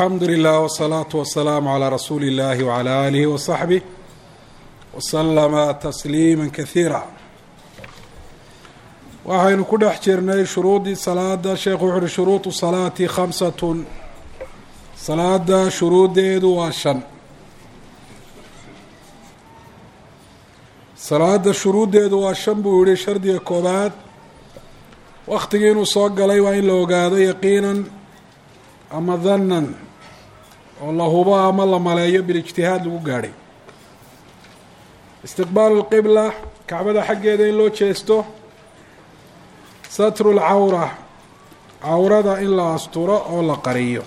alxamdu lilah wsalaatu wasalaamu calaa rasuuli illahi wcala aalihi wasaxbih wasalama tasliima kasiira waxaynu ku dhex jirnay shuruudii salaada sheekhu wuxu uhi shuruudu salaati khamsatun salaada shuruuddeedu waa shan salaada shuruuddeedu waa shan buu yihi shardiga koobaad waktigii inuu soo galay waa in la ogaado yaqiinan ama dannan oo la hubo ama la maleeyo bilijtihaad lagu gaadhay istiqbaalu lqibla kacbada xaggeeda in loo jeesto satru lcawra cawrada in la asturo oo la qariyo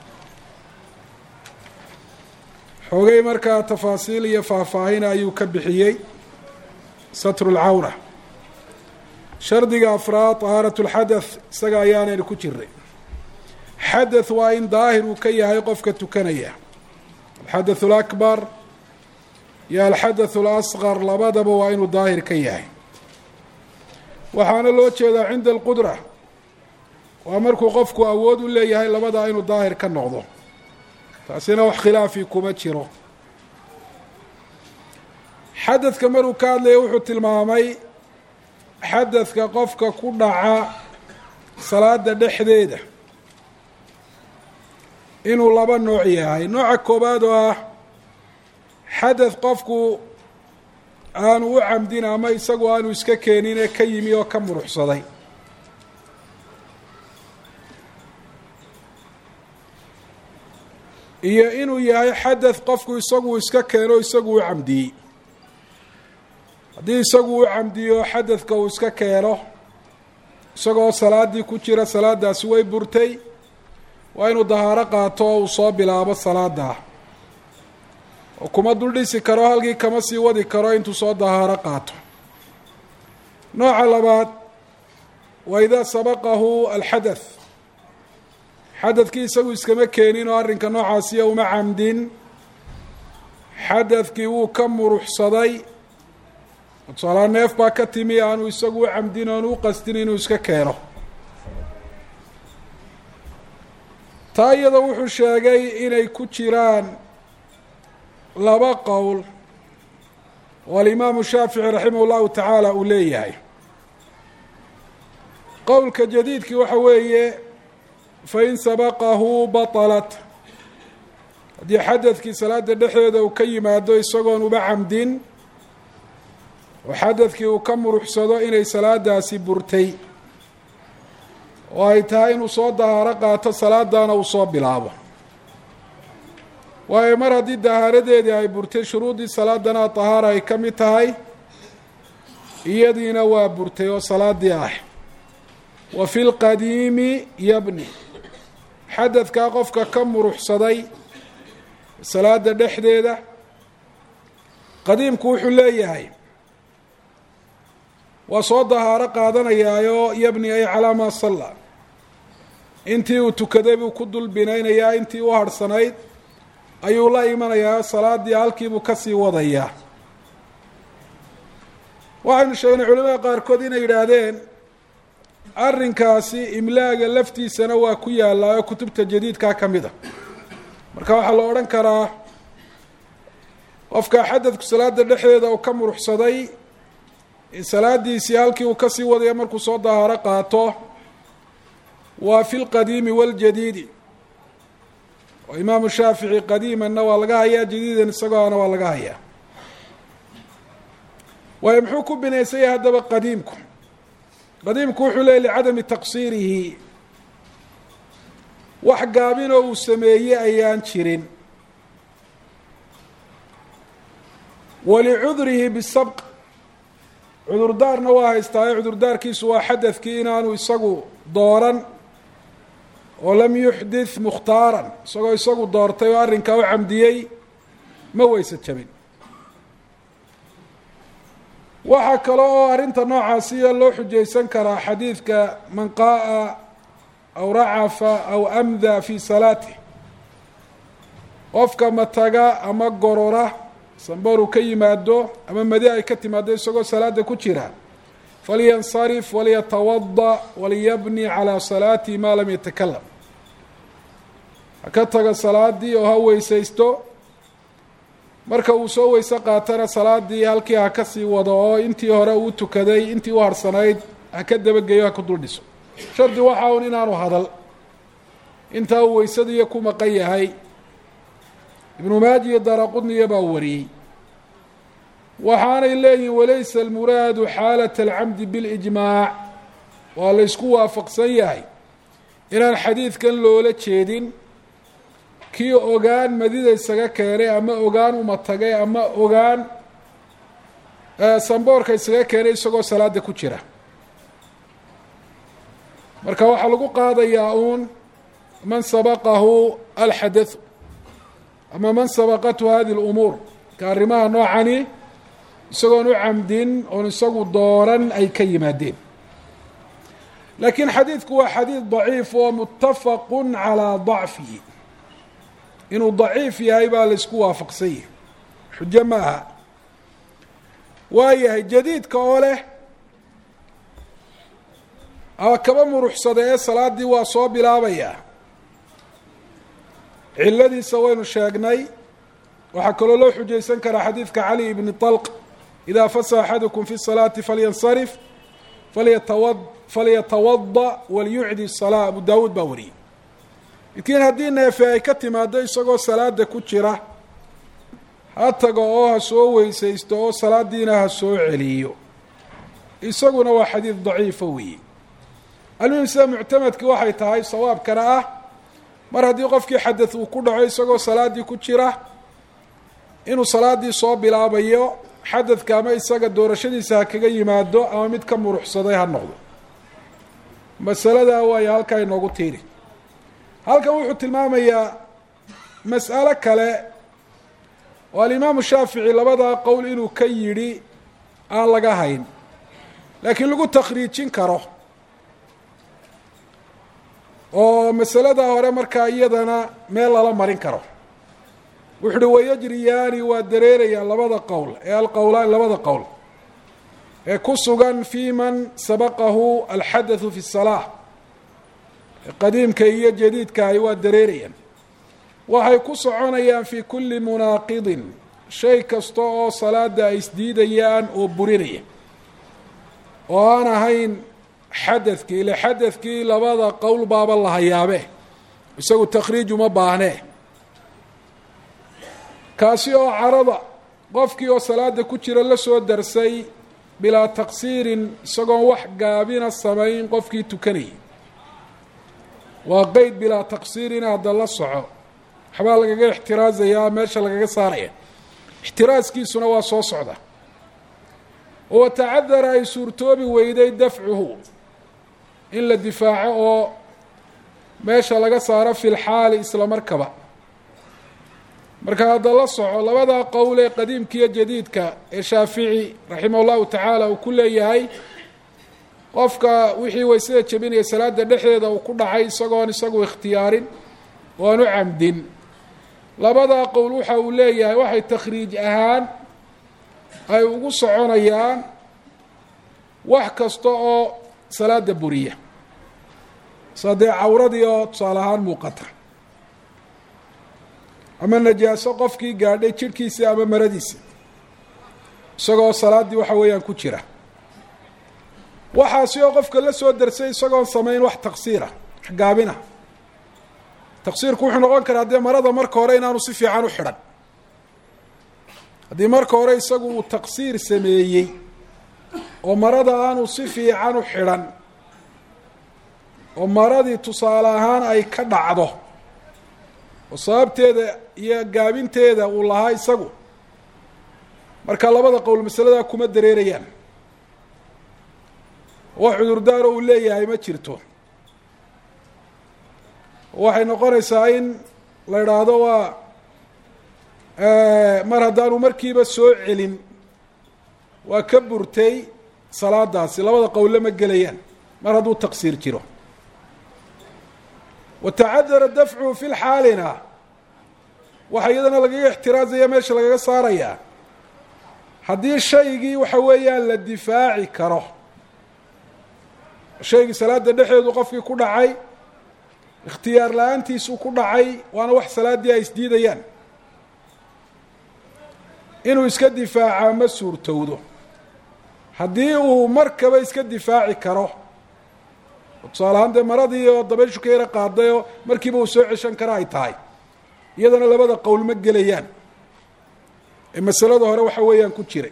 xoogay markaa tafaasiil iyo faahfaahin ayuu ka bixiyey satru lcawra shardiga afraad طahaarat اlxadath isaga ayaanaynu ku jiray xadath waa in daahir uu ka yahay qofka tukanaya alxadath اlakbar iyo alxadath اlasqar labadaba waa inuu daahir ka yahay waxaana loo jeedaa cinda alqudra waa markuu qofku awood u leeyahay labadaa inuu daahir ka noqdo taasina wax khilaafi kuma jiro xadadka maruu ka hadlaya wuxuu tilmaamay xadadka qofka ku dhaca salaada dhexdeeda inuu laba nooc yahay nooca koobaad oo ah xadad qofku aanu u camdin ama isagu aanu iska keenin ee ka yimi oo ka muruxsaday iyo inuu yahay xadad qofku isagu iska keeno isagu u camdiyey haddii isagu u camdiyo xadadka uu iska keeno isagoo salaaddii ku jira salaadaasi way burtay waa inuu dahaaro qaato oo uu soo bilaabo salaada oo kuma dul dhisi karo halkii kama sii wadi karo intuu soo dahaaro qaato nooca labaad waa idaa sabaqahu alxadath xadadkii isagu iskama keenin oo arrinka noocaasiya uma camdin xadadkii wuu ka muruxsaday tusaalaa neef baa ka timi aanu isagu u camdin oonu u qastin inuu iska keeno taa iyada wuxuu sheegay inay ku jiraan laba qowl oo alimaamu shaafici raximah llahu tacaala uu leeyahay qowlka jadiidkii waxa weeye fain sabaqahu batalat haddii xadadkii salaada dhexdeeda uu ka yimaado isagoon uba camdin oo xadadkii uu ka muruxsado inay salaadaasi burtay oo ay tahay inuu soo dahaaro qaato salaadana uu soo bilaabo waayo mar haddii dahaaradeedii ay burtay shuruuddii salaadana tahaara ay ka mid tahay iyadiina waa burtay oo salaadii ah wa fi lqadiimi yabni xadadkaa qofka ka muruxsaday salaada dhexdeeda qadiimku wuxuu leeyahay waa soo dahaaro qaadanayaayo yabni ay calaa maa salla intii uu tukaday buu ku dul binaynayaa intii u harhsanayd ayuu la imanayaa salaadii halkiibuu kasii wadayaa waxaynu sheegnay culamada qaarkood inay yidhaahdeen arrinkaasi imlaaga laftiisana waa ku yaallaa oo kutubta jadiidkaa ka mid a marka waxaa la odhan karaa qofka xadadku salaada dhexdeeda uu ka muruxsaday in salaadiisii halkii uu kasii wadaya markuu soo dahaaro qaato waa fi lqadiimi waljadiidi oo imaamu shaafici qadiimanna waa laga hayaa jadiidan isagoona waa laga hayaa waayo muxuu ku binaysan yahay haddaba qadiimku qadiimku wuxuu leeyay licadami taqsiirihi wax gaabinoo uu sameeyey ayaan jirin walicudrihi bisabq cudurdaarna waa haystaayo cudurdaarkiisu waa xadadkii inaanu isagu dooran oo lam yuxdith mukhtaaran isagoo isagu doortay oo arrinkaa u camdiyey ma weyse jabin waxaa kale oo arrinta noocaasiya loo xujaysan karaa xadiidka man qaa'a aw racafa aw amda fi salaatih qofka mataga ama gorora sambaru ka yimaado ama madi ay ka timaado isagoo salaada ku jira falyansarif walyatawada waliyabni calaa salaatihi maa lam yatakalam ha ka taga salaadii oo ha weysaysto marka uu soo weyse qaatana salaadii halkii ha ka sii wado oo intii hore uu tukaday intii u harsanayd ha ka dabageeyo ha ku dul dhiso shardi waxa un inaanu hadal intaa uu weysadiiyo ku maqan yahay ibnu maaji iyo daraqudniya baa wariyey waxaanay leeyihin walaysa almuraadu xaalat alcamdi bilijmaac waa la ysku waafaqsan yahay inaan xadiidkan loola jeedin kii ogaan madida isaga keenay ama ogaan uma tagay ama ogaan samboorka isaga keenay isagoo salaada ku jira marka waxaa lagu qaadayaa uun man sabaqahu alxadathu ama man sabaqathu hadi lumuur ka arrimaha noocani isagoon u camdin oon isagu dooran ay ka yimaadeen laakiin xadiidku waa xadiid daciif oo muttafaqu calaa dacfihi inuu daciif yahay baa la isku waafaqsan yahay xujo ma aha waa yahay jadiidka oo leh kaba muruxsada ee salaaddii waa soo bilaabayaa ciladiisa waynu sheegnay waxaa kaloo loo xujaysan karaa xadiidka cali ibni طalq idaa fasa axadukum fi الsalaati falyansarif falyatawa falyatawada walyucdi الsalaa abu daawuud baa wariyey midkiin haddii neefe ay ka timaado isagoo salaada ku jira ha tago oo ha soo weysaysto oo salaadiina ha soo celiyo isaguna waa xadiid daciifa weeye almuhim sida muctamadkii waxay tahay sawaabkana ah mar haddii qofkii xadad uu ku dhaco isagoo salaaddii ku jira inuu salaaddii soo bilaabayo xadadka ama isaga doorashadiisa ha kaga yimaado ama mid ka muruxsaday ha noqdo masaladaa waayo halkaa inoogu tiiri halkan wuxuu tilmaamayaa mas'alo kale oo alimaamu shaafici labadaa qowl inuu ka yidhi aan laga hayn laakiin lagu takhriijin karo oo masalada hore markaa iyadana meel lala marin karo wuxu uhi wayajriyaani waa dareerayaan labada qowl ee alqowlaan labada qowl ee ku sugan fii man sabaqahu alxadathu fi الsalaa qadiimka iyo jadiidkaahi waa dareerayaan waxay ku soconayaan fii kulli munaaqidin shay kasta oo salaada ay isdiidayaan oo burinaya oo aan ahayn xadadkii ile xadadkii labada qowl baaba la hayaabe isagu takhriij uma baahnee kaasi oo carada qofkii oo salaada ku jira la soo darsay bilaa taqsiirin isagoon wax gaabina samayn qofkii tukanayay waa qeyd bilaa taqsiirin hadda la soco waxbaa lagaga ixtiraazayaa meesha lagaga saaraya ixtiraaskiisuna waa soo socda oo tacadara ay suurtoobi weyday dafcuhu in la difaaco oo meesha laga saaro fi lxaali isla markaba marka hadda la soco labadaa qowl ee qadiimkiiyo jadiidka ee shaafici raximah allahu tacaala uu ku leeyahay qofka wixii waysada jebinaya salaada dhexdeeda uu ku dhacay isagoon isagu ikhtiyaarin oo aan u camdin labadaa qowl waxa uu leeyahay waxay takhriij ahaan ay ugu soconayaan wax kasta oo salaada buriya sadee cawradii oo tusaale ahaan muuqata ama najaaso qofkii gaadhay jidhkiisa ama maradiisa isagoo salaaddii waxa weeyaan ku jira waxaasi oo qofka la soo darsay isagoon samayn wax taqsiira wax gaabina taqsiirku wuxuu noqon karaa dee marada marka hore inaanu si fiican u xidhan haddii marka hore isagu uu taqsiir sameeyey oo marada aanu si fiican u xidhan oo maradii tusaale ahaan ay ka dhacdo oo sababteeda iyo gaabinteeda uu lahaa isagu marka labada qowl masaladaa kuma dareerayaan wax cudurdaaro uu leeyahay ma jirto waxay noqonaysaa in la idhaahdo waa mar haddaanu markiiba soo celin waa ka burtay salaadaasi labada qowlle ma gelayaan mar hadduu taqsiir jiro watacadara dafcuhu fi lxaalina waxaa iyadana lagaga ixtiraazaya meesha lagaga saarayaa haddii shaygii waxa weeyaan la difaaci karo shaygii salaada dhexeedu qofkii ku dhacay ikhtiyaar la-aantiisuu ku dhacay waana wax salaaddii ay isdiidayaan inuu iska difaacaa ma suurtowdo haddii uu markaba iska difaaci karo tusaale ahaan dee maradii oo dabayshu ka yaro qaaday oo markiiba uu soo ceshan kara ay tahay iyadana labada qowl ma gelayaan ee masalada hore waxa weeyaan ku jiray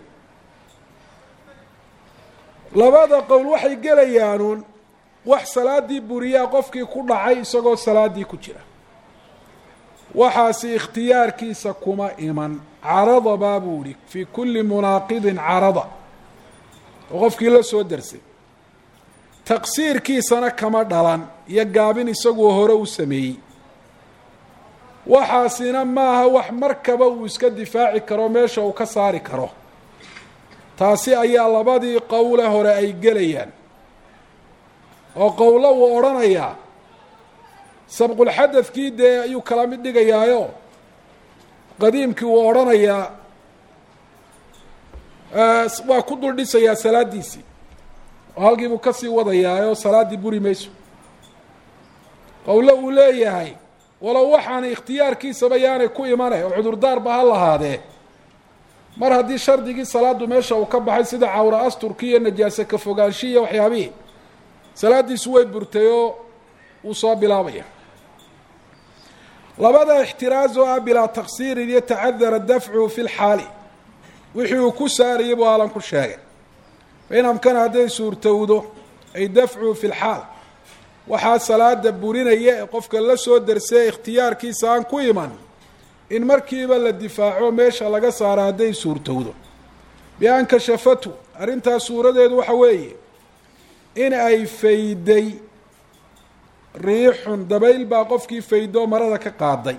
labada qowl waxay gelayaanuun wax salaaddii buriyaa qofkii ku dhacay isagoo salaaddii ku jira waxaasi ikhtiyaarkiisa kuma iman carada baa buu ihi fii kulli munaaqidin carada oo qofkii la soo darsay taqsiirkiisana kama dhalan iyo gaabin isagoo hore u sameeyey waxaasina maaha wax markaba uu iska difaaci karo meesha uu ka saari karo taasi ayaa labadii qowle hore ay gelayaan oo qowlo uu odhanayaa sabqulxadadkii dee ayuu kala mid dhigayaayo qadiimkii uu odhanayaa waa ku dul dhisayaa salaaddiisii oo halkii buu kasii wadayaayoo salaaddii buri mayso qowlo uu leeyahay walow waxaanay ikhtiyaarkiisaba yaanay ku imanay oo cudurdaarba ha lahaadee mar haddii shardigii salaaddu meesha uu ka baxay sida cawra asturkii iyo najaase ka fogaanshihi iyo waxyaabihii salaaddiisu way burtay oo wuu soo bilaabaya labada ixtiraaz oo ah bilaa taqsiirin iyo tacadara dafcuhu fi lxaali wixii uu ku saarayay buu aalan ku sheegay fain amkana hadday suurtowdo ay dafcuhu fi lxaal waxaa salaada burinaya ee qofka la soo darsee ikhtiyaarkiisa aan ku iman in markiiba la difaaco meesha laga saaro hadday suurtowdo bi-an kashafatu arrintaas suuradeedu waxa weeye in ay fayday riixun dabayl baa qofkii faydo marada ka qaaday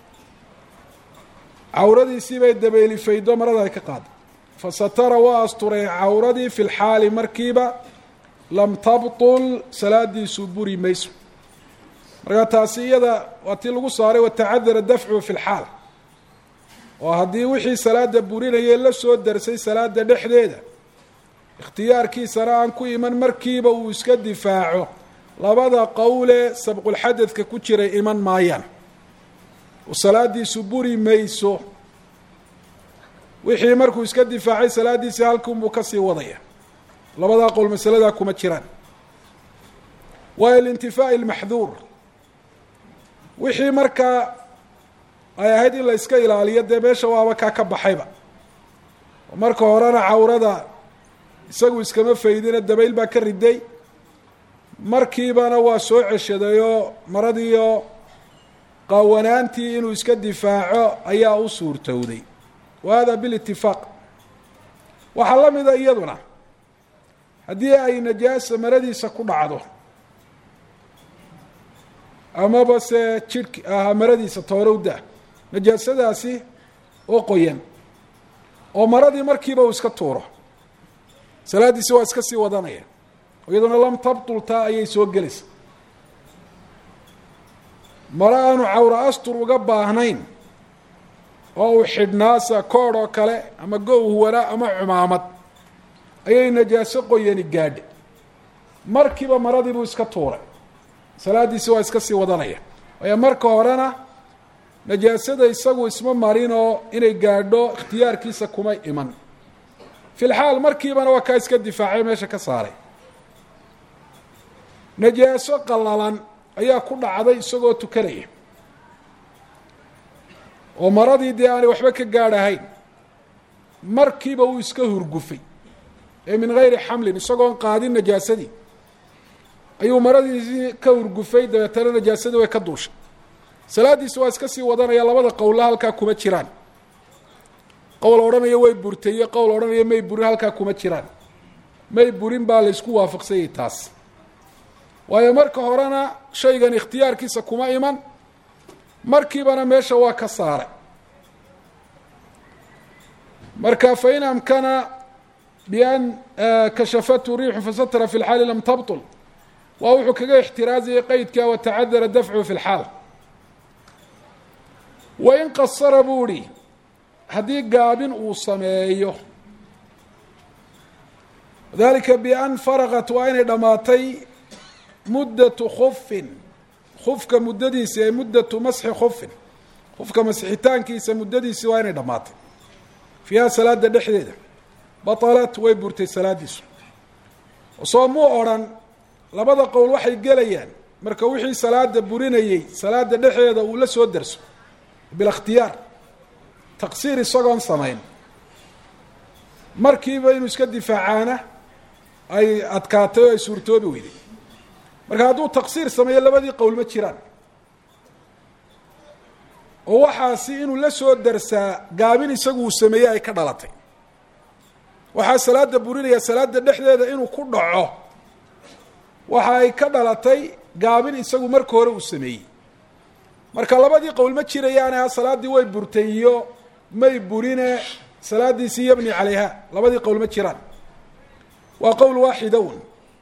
cawradiisii bay dabayli faydo marada ay ka qaaday fa satara waa asturay cawradii fi lxaali markiiba lam tabtul salaadiisu buri mayso markaa taasi iyada waa tii lagu saaray watacadara dafcuhu fi lxaal oo haddii wixii salaada burinayay la soo darsay salaada dhexdeeda ikhtiyaarkiisana aan ku iman markiiba uu iska difaaco labada qowle sabqulxadadka ku jiray iman maayaan oo salaadiisu buri mayso wixii markuu iska difaacay salaaddiisii halkunbuu kasii wadaya labadaa qowl masaladaa kuma jiraan waayo lintifaa'i lmaxduur wixii markaa ay ahayd in la iska ilaaliyo dee meesha waaba kaa ka baxayba oo marka horena cawrada isagu iskama faydina dabayl baa ka riday markiibana waa soo ceshadayoo maradiiyo qaawanaantii inuu iska difaaco ayaa u suurtowday wa hada bilitifaaq waxaa la mida iyaduna haddii ay najaasa maradiisa ku dhacdo amaba se jidhk aha maradiisa toorowda najaasadaasi oo qoyan oo maradii markiiba uu iska tuuro salaaddiisi waa iska sii wadanaya iyaduna lam tabtultaa ayay soo gelaysa mare aanu cawra astur uga baahnayn oo uu xidhnaasa koodh oo kale ama go huwanaa ama cumaamad ayay najaaso qoyani gaadha markiiba maradii buu iska tuuray salaaddiisi waa iska sii wadanaya waayo marka horena najaasada isagu isma marin oo inay gaadho ikhtiyaarkiisa kuma iman fi lxaal markiibana waa kaa iska difaacay meesha ka saaray najaaso qallalan ayaa ku dhacday isagoo tukanaya oo maradii dee aanay waxba ka gaadhahayn markiiba uu iska hurgufay ee min gayri xamlin isagoon qaadin najaasadii ayuu maradiisii ka hurgufay dabeetana najaasadii way ka duushay salaaddiisi waa iska sii wadanaya labada qowlla halkaa kuma jiraan qowl odhanaya way burtay iyo qowl odhanaya may burin halkaa kuma jiraan may burin baa laysku waafaqsanyay taas waayo marka horena shaygan ikhtiyaarkiisa kuma iman markiibana meesha waa ka saaray marka fain amkana bian kashafatu riixu fasatra fi lxaali lam tabtul waa wuxuu kaga ixtiraazayay qeydka watacadara dafcu fi lxaal wain qasara buu ihi haddii gaabin uu sameeyo dalika bian faraqat waa inay dhammaatay muddatu khufin khufka muddadiisi ee muddatu masxi khufin khufka masixitaankiisa muddadiisi waa inay dhammaatay fiiha salaada dhexdeeda batalat way burtay salaadiisu soo muu odrhan labada qowl waxay gelayaan marka wixii salaada burinayey salaada dhexdeeda uu la soo derso bilikhtiyaar taqsiir isagoon samayn markiiba inuu iska difaacaana ay adkaatay oo ay suurtoobi weyday marka hadduu taqsiir sameeyo labadii qowl ma jiraan oo waxaasi inuu la soo darsaa gaabin isagu uu sameeyey ay ka dhalatay waxaa salaada burinaya salaada dhexdeeda inuu ku dhaco waxa ay ka dhalatay gaabin isagu marka hore uu sameeyey marka labadii qowl ma jirayaane ha salaaddii way burtay iyo may burine salaadiisii yabni calayha labadii qowl ma jiraan waa qowl waaxida un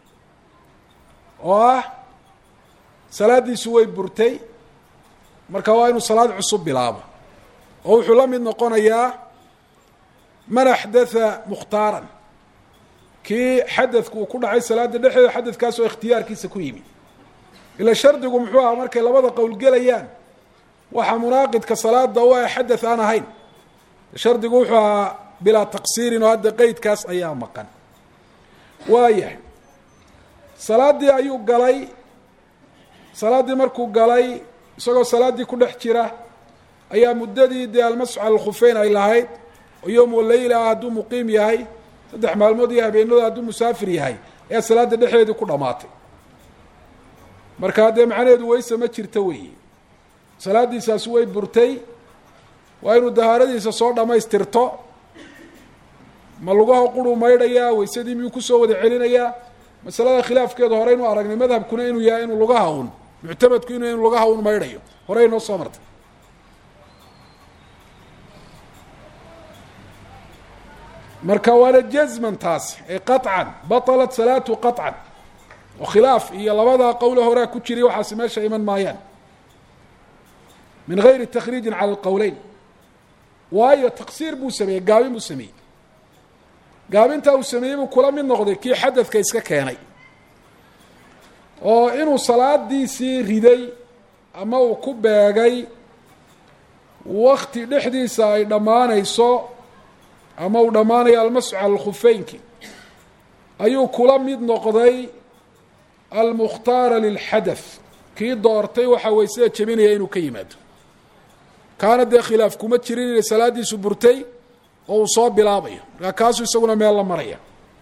oo ah salaaddiisu way burtay marka waa inuu salaad cusub bilaabo oo wuxuu la mid noqonayaa man axdatha mukhtaaran kii xadadku uu ku dhacay salaada dhexdeeda xadadkaasoo ikhtiyaarkiisa ku yimi ila shardigu muxuu ahaa markay labada qowl gelayaan waxaa munaaqidka salaada u ah xadath aan ahayn shardigu wuxuu ahaa bilaa taqsiirin oo hadda qeydkaas ayaa maqan waayahay salaaddii ayuu galay salaaddii markuu galay isagoo salaaddii ku dhex jira ayaa muddadii dee almasxu cala alkhufeyn ay lahayd oo yowm waleyla ah hadduu muqiim yahay saddex maalmood iyo habeenooda hadduu musaafir yahay ayaa salaada dhexdeedii ku dhammaatay markaa dee macnaheedu weyse ma jirto weeye salaaddiisaasi way burtay waa inuu dahaaradiisa soo dhammaystirto ma lugaha quruu maydhayaa weysadii miyuu kusoo wada celinayaa masalada khilaafkeedu horeynu aragnay madhabkuna inuu yahay inuu lugaha un muctamadku inu inu lugaha un maydhayo horey noo soo martay marka waana jazman taasi ay qaطcan baطalat salaatu qaطcan oo khilaaf iyo labada qowle horea ku jiray waxaasi meesha iman maayaan min gayri takriijin cala alqowleyn waayo taqsiir buu sameeyey gaabin buu sameeyey gaabintaa uu sameeyey buu kula mid noqday kii xadadka iska keenay oo inuu salaadiisii riday ama uu ku beegay wakti dhexdiisa ay dhammaanayso ama uu dhammaanayo almasxu cala alkhufeynki ayuu kula mid noqday almukhtaara lilxadath kii doortay waxaa weysada jebinaya inuu ka yimaado kaana dee khilaaf kuma jirin inay salaaddiisu burtay oo uu soo bilaabayo markaa kaasuu isaguna meel la maraya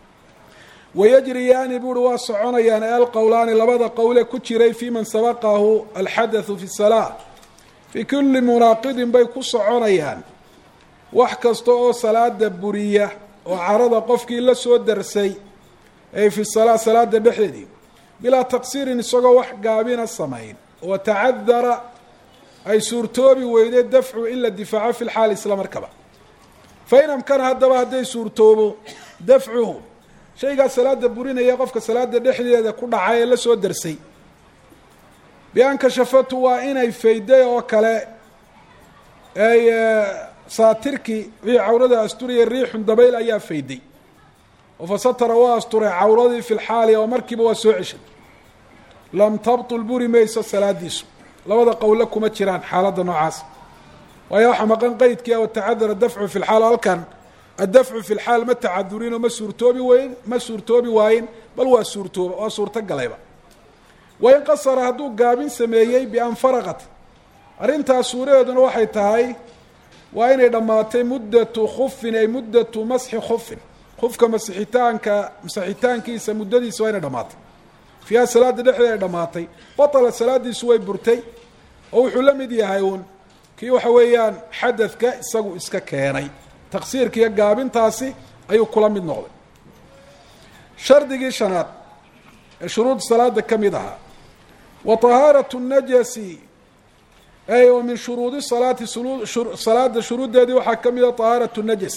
wayajriyaani buuhi waa soconayaan alqowlaani labada qowle ku jiray fii man sabaqahu alxadathu fi salaa fii kulli munaaqidin bay ku soconayaan wax kasta oo salaada buriya oo carada qofkii la soo darsay ay fi salaa salaada dhexdeedii bilaa taqsiirin isagoo wax gaabina samayn oo tacadara ay suurtoobi weyday dafcu in la difaaco fi lxaal isla markaba fa in amkana haddaba hadday suurtoobo dafcuhu shaygaa salaada burinaya qofka salaada dhexdeeda ku dhacay ee la soo darsay bi-an kashafatu waa inay fayday oo kale ay saatirkii wixii cawrada asturaya riixun dabayl ayaa fayday oo fasatara waa asturay cawradii fi lxaali oo markiiba waa soo ceshay lam tabtul buri mayso salaadiisu labada qowle kuma jiraan xaaladda noocaas waayo waxaa maqan qeydkii a tacadara dafcu fi lxaal halkan addafcu fi lxaal ma tacadurinoo ma suurtoobi weyn ma suurtoobi waayin bal waa suurtooba waa suurto galayba wain qasara hadduu gaabin sameeyey bian faraqat arrintaas suuradeeduna waxay tahay waa inay dhammaatay muddatu khufin ay muddatu masxi khufin khufka masixitaanka masixitaankiisa muddadiisa waa inay dhammaatay fiiha salaada dhexdeeda ay dhammaatay batala salaadiisu way burtay oo wuxuu la mid yahay uun kii waxa weeyaan xadadka isagu iska keenay taqsiirka iyo gaabintaasi ayuu kula mid noqday shardigii shanaad ee shuruud salaada ka mid ahaa wa طahaaraة الnajasi ay wa min shuruudi salaati salaada shuruuddeedii waxaa ka mida طahaaraة الnajas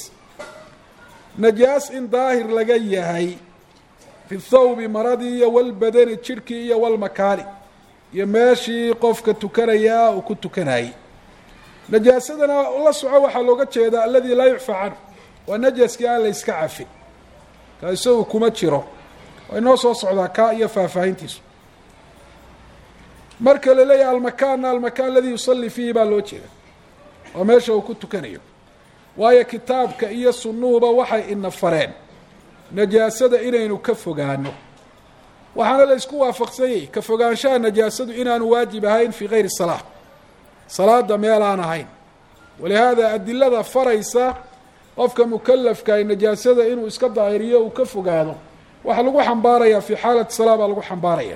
najaas in daahir laga yahay fi thawbi maradii iyo walbadani jidhkii iyo walmakaani iyo meeshii qofka tukanayaa uu ku tukanayey najaasadana la soco waxaa looga jeedaa aladi laa yucfa canhu waa najaskii aan la yska cafin ka isagu kuma jiro way noo soo socdaa kaa iyo faahfaahintiisu marka la leeyahay almakaanna almakaan aladii yusalli fiihi baa loo jeeda oo meesha uu ku tukanayo waayo kitaabka iyo sunnuhuba waxay ina fareen najaasada inaynu ka fogaano waxaana la isku waafaqsanyay ka fogaanshaha najaasadu inaanu waajib ahayn fii gayri salaa salaada meel aan ahayn walihaada adilada faraysa qofka mukalafka ay najaasada inuu iska daahiriyo uu ka fogaado waxaa lagu xambaarayaa fii xaalati salaa baa lagu xambaaraya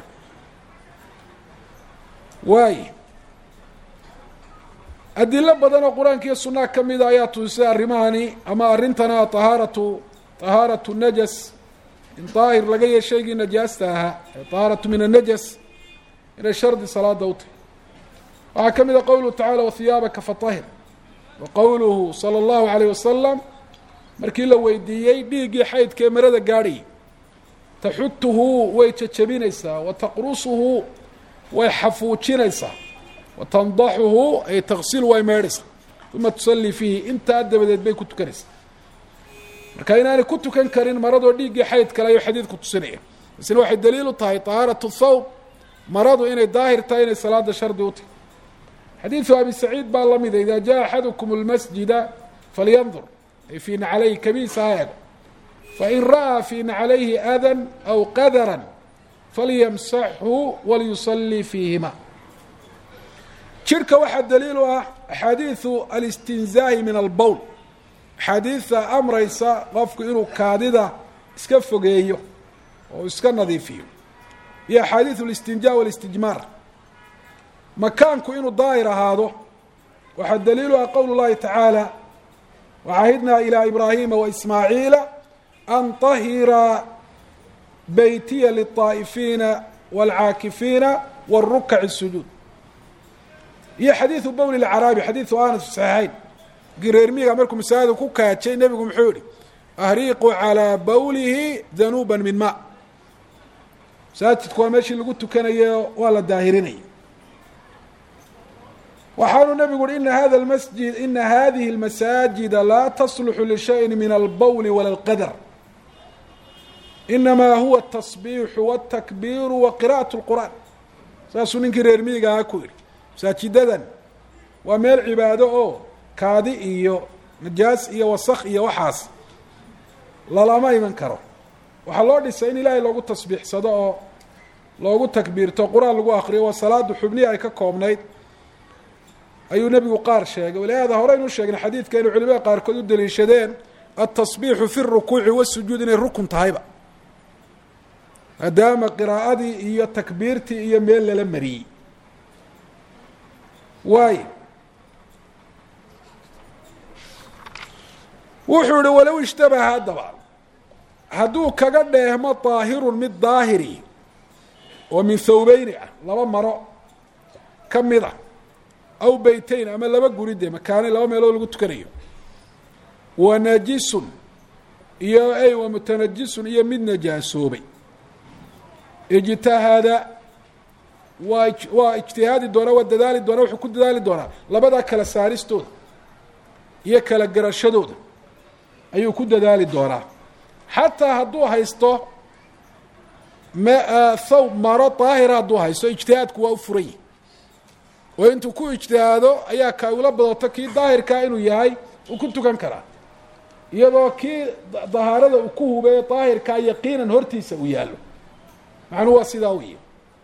waay adilo badan oo qur-aanka iyo sunnaha ka mida ayaa tusisay arrimahani ama arrintana tahaaratu tahaaratu najas in daahir laga yee shaygii najaasta ahaa tahaaratu min annajas inay shardi salaada u tahy waxaa ka mid a qowluhu tacala wahiyaabaka fatahir wa qowluhu sala allahu alayh wasalam markii la weydiiyey dhiiggii xaydkaee marada gaadhayay taxutuhu way jajabinaysaa wa taqrusuhu way xafuujinaysaa wa tandaxuhu ay taqsilu way meedhaysaa uma tusallii fiihi intaa dabadeed bay ku tukanaysaa marka inaanay ku tukan karin maradoo dhiiggii xayd kale ayuu xadiidku tusinaya isna waxay daliil u tahay tahaaratu thawb maradu inay daahir tahay inay salaada shardi u tahay xadiidu abi saciid baa la mida ida jaa axadukum اlmasjida falyandur ay fii naclayhi kabiisa ha eego fain ra'aa fii naclayhi adan aw qadaran falyamsaxhu walyusalii fiihima jirhka waxaa daliil u ah axaadiidu alistinzaahi min albowl axaadiidta amraysa qofku inuu kaadida iska fogeeyo oo iska nadiifiyo iyo axaadiidu اlistinjaa wاlistijmaar makaanku inuu daahir ahaado waxaa daliilu ah qowl اllahi tacaala wacahidnaa ilىa ibraahima waismaaciila an طahira beytiya liلطaa'ifiina wاlcaakifiina wاrukaci الsujuud iyo xadiidu bowl اcaraabi xadiidu anas fi saxiixayn gireermiga markuu masaajida ku kaajay nebigu muxuu yihi ahriiqu calىa bowlihi danuuba min ma masaajidku waa meeshii lagu tukanayo waa la daahirinaya waxaanu nebigu uhi ina hada masjid ina hadihi اlmasaajida laa tasluxu lishayin min albowli wala اlqadar inamaa huwa atasbiixu wاtakbiiru wa qira'aة اlqur'aan saasuu ninkii reer miyiga ahaa ku yihi masaajidadan waa meel cibaado oo kaadi iyo najaas iyo wasak iyo waxaas lalama iman karo waxaa loo dhisay in ilaahay loogu tasbiixsado oo loogu takbiirto qur-aan lagu akriyo waa salaadu xubnihi ay ka koobnayd ayuu nebigu qaar sheegay walihaada horeynu sheegnay xadiidka inay culimada qaarkood u daliishadeen altasbiixu fi rukuuci wasujuud inay rukun tahayba maadaama qiraa'adii iyo takbiirtii iyo meel lala mariyey waay wuxuu ihi walow ishtabaha haddaba hadduu kaga dheehmo daahirun mid daahiri oo min thawbeyni ah laba maro ka mid a aw beyteyn ama laba guri dee makaane laba meelood lagu tukanayo wa najisun iyo ay wa mutanajisun iyo mid najaasoobay ijtahada waa waa ijtihaadi doonaa waa dadaali doonaa wuxuu ku dadaali doonaa labadaa kala saaristooda iyo kala garashadooda ayuu ku dadaali doonaa xataa hadduu haysto m thawb maro daahira hadduu haysto ijtihaadku waa u furan yahi oo intuu ku ijtihaado ayaa ka ula badato kii daahirkaa inuu yahay uu ku tukan karaa iyadoo kii dahaarada uu ku hubeeyo daahirkaa yaqiinan hortiisa uu yaallo macnuhu waa sidaa weyi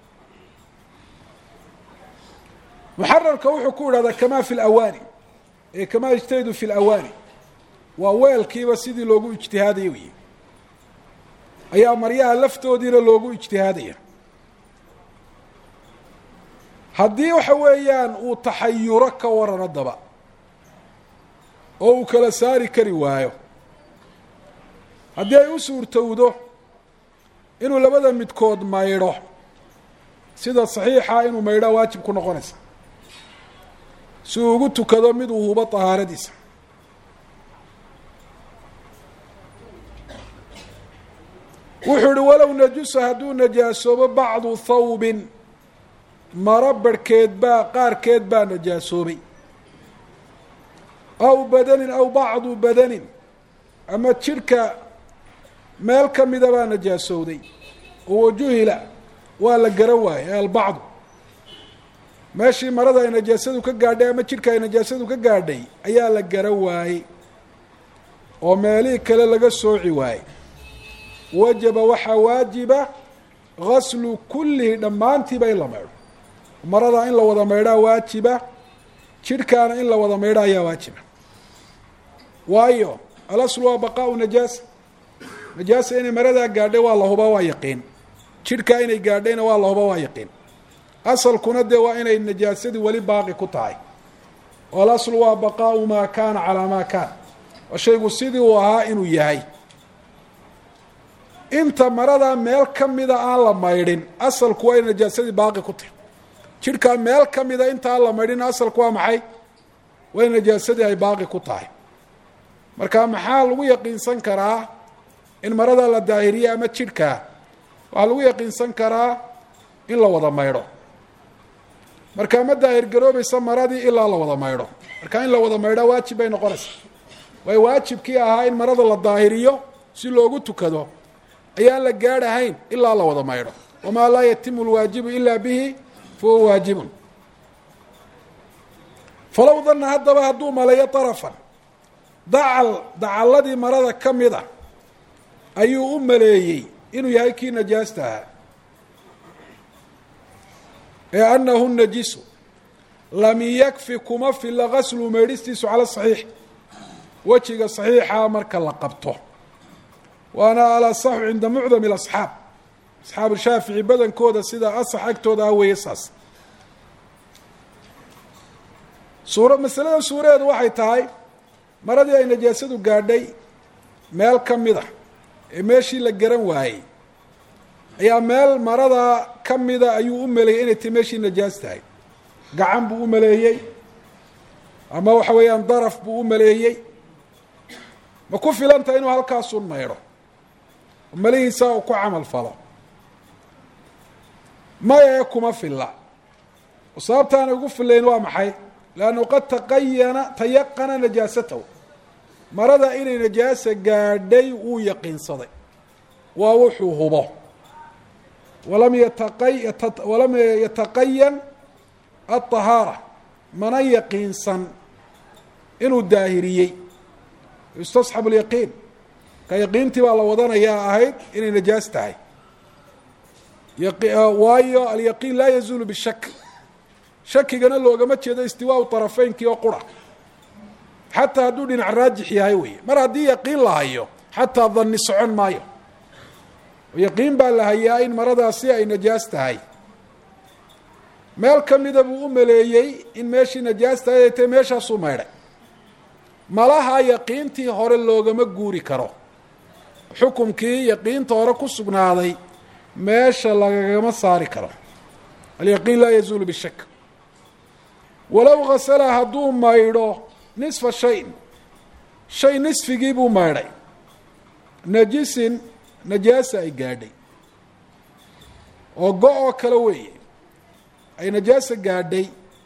muxararka wuxuu ku idhahdaa kamaa fi lawaani ee kamaa ijtahidu fi lawaani waa weelkiiba sidii loogu ijtihaadaya wey ayaa maryaha laftoodiina loogu ijtihaadaya haddii waxa weeyaan uu taxayuro ka waran haddaba oo uu kala saari kari waayo haddii ay u suurtowdo inuu labada midkood maydho sida saxiixa inuu maydhaa waajib ku noqonaysa si uu ugu tukado mid uu hubo tahaaradiisa wuxuu ihi walow najusa hadduu najaasoobo bacdu thawbin maro barhkeed baa qaarkeed baa najaasoobay aw badanin aw bacdu badanin ama jidhka meel ka mida baa najaasowday oo wajuhila waa la garan waayey albacdu meeshii marada ay najaasadu ka gaadhay ama jidhka ay najaasadu ka gaadhay ayaa la garan waayey oo meelihii kale laga sooci waayey wajaba waxaa waajiba gaslu kullihi dhammaantiiba in la maydho marada in la wada maydhaa waajiba jidhkaana in la wada maydho ayaa waajiba waayo alaslu waa baqaau najaasa najaasa inay maradaa gaadhay waa la huba waa yaqiin jidhkaa inay gaadhayna waa la huba waa yaqiin asalkuna dee waa inay najaasadii weli baaqi ku tahay oo alaslu waa baqaau maa kaana calaa maa kaana waa shaygu sidii uu ahaa inuu yahay inta maradaa meel ka mida aan la maydhin asalku waa inay najaasadii baaqi ku tahay jidhkaa meel ka mida inta aan la maydhin asalku waa maxay waa in najaasadii ay baaqi ku tahay marka maxaa lagu yaqiinsan karaa in marada la daahiriye ama jidhkaa waxaa lagu yaqiinsan karaa in la wada maydho marka ma daahir garoobaysa maradii ilaa la wada maydho marka in la wada maydho waajib bay noqonaysaa waayo waajibkii ahaa in marada la daahiriyo si loogu tukado ayaan la gaadhahayn ilaa la wada maydho wamaa laa yatimu lwaajibu ila bihi fahuwa waajibun falow dana haddaba hadduu maleeyo darafan dacal dacaladii marada ka mida ayuu u maleeyey inuu yahay kii najaasta ahaa ee anahu najisu lam yakfi kuma fila gaslu meydhistiisu cala saxiix wejiga saxiixa marka la qabto waana alasaxu cinda mucdami اlasxaab asxaabu shaafici badankooda sida asax agtooda ah weeye saas suura masalada suuradeedu waxay tahay maradii ay najaasadu gaadhay meel ka mida ee meeshii la garan waayey ayaa meel marada ka mida ayuu u maleeyey inay tahy meeshii najaas tahay gacan buu u maleeyey ama waxa weeyaan daraf buu u maleeyey ma ku filantaha inuu halkaasun maydho malihiisa uu ku camal falo maya ee kuma filla sababtaana ugu filayn waa maxay leannu qad taqayana tayaqana najaasatahu marada inay najaasa gaadhay wuu yaqiinsaday waa wuxuu hubo walam yataqay walam yataqayan aلطahaara mana yaqiinsan inuu daahiriyey yustasxab اlyaqiin ka yaqiintii baa la wadanayaa ahayd inay najaas tahay waayo alyaqiin laa yazuulu bishak shakigana loogama jeedo istiwaau طarafeynkii oo qura xataa hadduu dhinac raajix yahay wey mar haddii yaqiin la hayo xataa dani socon maayo yaqiin baa la hayaa in maradaasi ay najaas tahay meel ka mida buu u maleeyey in meeshii najaas tahay ay tahay meeshaasuu maydhay malaha yaqiintii hore loogama guuri karo xukumkii yaqiinta hore ku sugnaaday meesha lagagama saari karo alyaqiin laa yazuulu bishak walow hasala hadduu maydho nisfa shayin shay nisfigii buu maydhay najisin najaasa ay gaadhay oo go-oo kale weeye ay najaasa gaadhay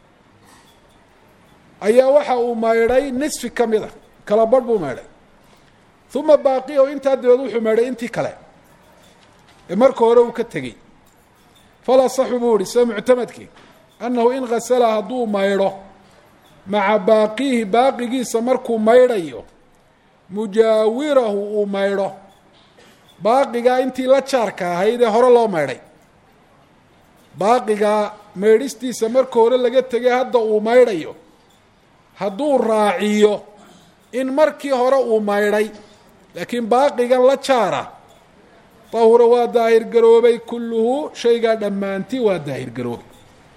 ayaa waxa uu maydhay nisfi ka mid a kala badh buu maydhay uma baaqi o intaa dabeed wuxuu maydhay intii kale ee marka hore uu ka tegey fala saxu buu ihi sida muctamadkii annahu in hasala hadduu maydho maca baaqiihi baaqigiisa markuu maydhayo mujaawirahu uu maydho baaqigaa intii la jaarka ahayd ee hore loo maydhay baaqigaa maydhistiisa marka hore laga tegay hadda uu maydhayo hadduu raaciyo in markii hore uu maydhay laakiin baaqigan la jaara tahura waa daahir garoobay kulluhu shaygaa dhammaantii waa daahir garoobay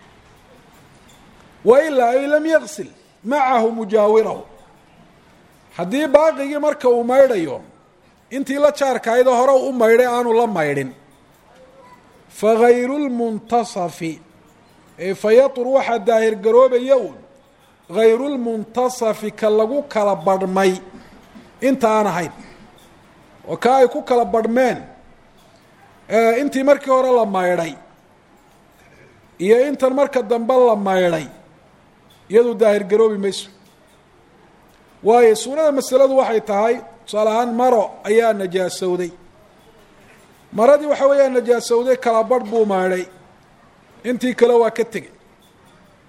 wa ilaa ay lam yaksil macahu mujaawirahu haddii baaqigii marka uu maydhayo intii la jaarkaayda hore u maydhay aanu la maydhin fagayru lmuntasafi ee fayatur waxaa daahir garoobaya uun hayru lmuntasafi ka lagu kala badhmay inta aan ahayn oo ka ay ku kala badhmeen intii markii hore la maydhay iyo intan marka dambe la maydhay iyadu daahir garoobi mayso waayo suurada masaladu waxay tahay tusaale ahaan maro ayaa najaasowday maradii waxa weeyaa najaasowday kala badh buu maydhay intii kale waa ka tegey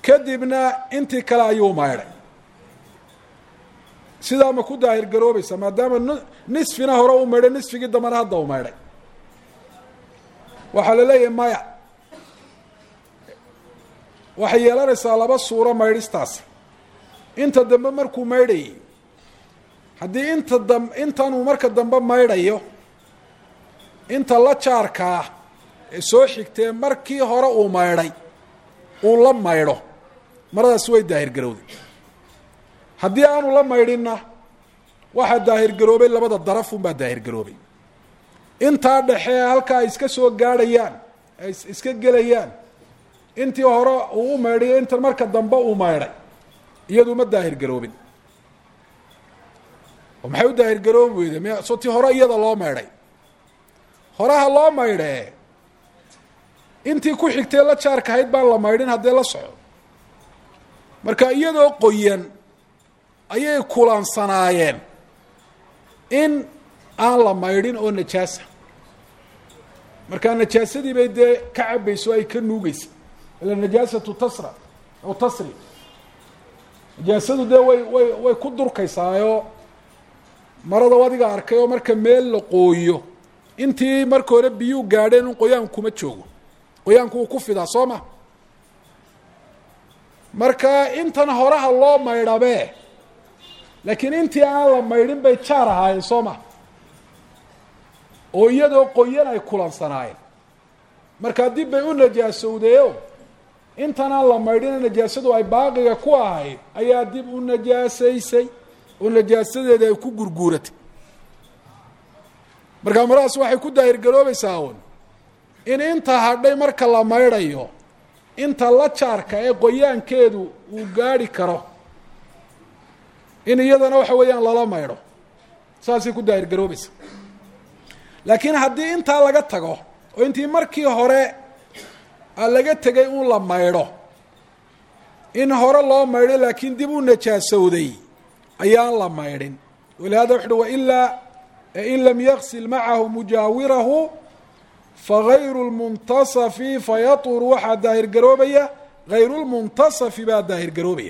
kadibna intii kale ayuu maydhay sidaa ma ku daahir garoobaysa maadaama nisfina hore u maydhay nisfigii dambana hadda u maydhay waxaa la leeyahay maya waxay yeelanaysaa laba suuro maydhistaasi inta dambe markuu maydhayay haddii inta dam intanuu marka dambe maydhayo inta la jaarkaa ee soo xigtee markii hore uu maydhay uu la maydho maradaasi way daahir garowday haddii aanu la maydhinna waxaa daahir garoobay labada darafunbaa daahir garoobay intaa dhexe halkaa ay iska soo gaadhayaan ay iska gelayaan intii hore uu u maydhayo inta marka dambe uu maydhay iyadu ma daahir garoobin oo maxay u daahir garoobi weyde m so tii hore iyada loo maydhay horaha loo maydhee intii ku xigtee la jaarka ahayd baan la maydhin haddee la soco marka iyadoo qoyan ayay kulansanaayeen in aan la maydhin oo najaasa markaa najaasadii bay dee ka cabayso ay ka nuugeysa ila najaasatu tasra aw tasri najaasadu dee way way way ku durkaysaayoo marada adiga arkay oo marka meel la qooyo intii marka hore biyuu gaadheen in qoyaanku kuma joogo qoyaanku uu ku fidaa soo ma marka intan horaha loo maydhabee laakiin intii aan la maydhin bay jaar ahaayeen soo ma oo iyadoo qoyan ay kulansanaayeen markaa dib bay u najaasowdeeo intan aan la maydhina najaasadu ay baaqiga ku ahayd ayaa dib u najaasaysay oo najaasadeeda ay ku gurguuratay markaa maradaas waxay ku daahir garoobaysaa un in inta hadhay marka la maydhayo inta la jaarka ee qoyaankeedu uu gaadhi karo in iyadana waxa weeyaan lala maydho saasay ku daahir garoobaysa laakiin haddii intaa laga tago oo intii markii hore laga tegay un la maydho in hore loo maydho laakiin dib u najaasowday ayaan la maydhin walihada wuxu uhi wailaa in lam yaksil macahu mujaawirahu fagayru lmuntasafi fayatur waxaa daahir garoobaya hayru lmuntasafi baa daahir garoobaya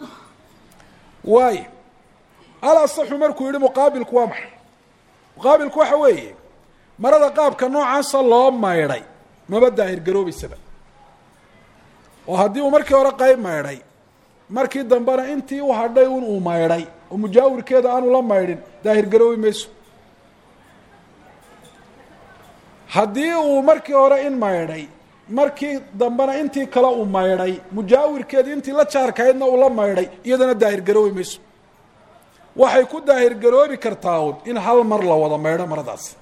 waayo alasaxu markuu yihi muqaabilku waa maxay muqaabilku waxa weeye marada qaabka noocaasa loo maydhay maba daahir garoobaysaba oo haddii uu markii hore qayb maydhay markii dambena intii u hadhay un uu maydhay oo mujaawirkeeda aanu la maydhin daahir garoobi mayso haddii uu markii hore in maydhay markii dambena intii kale uu maydhay mujaawirkeedi intii la jaarkahaydna uu la maydhay iyadana daahir garoobi mayso waxay ku daahir garoobi kartaa un in hal mar la wada maydho maradaas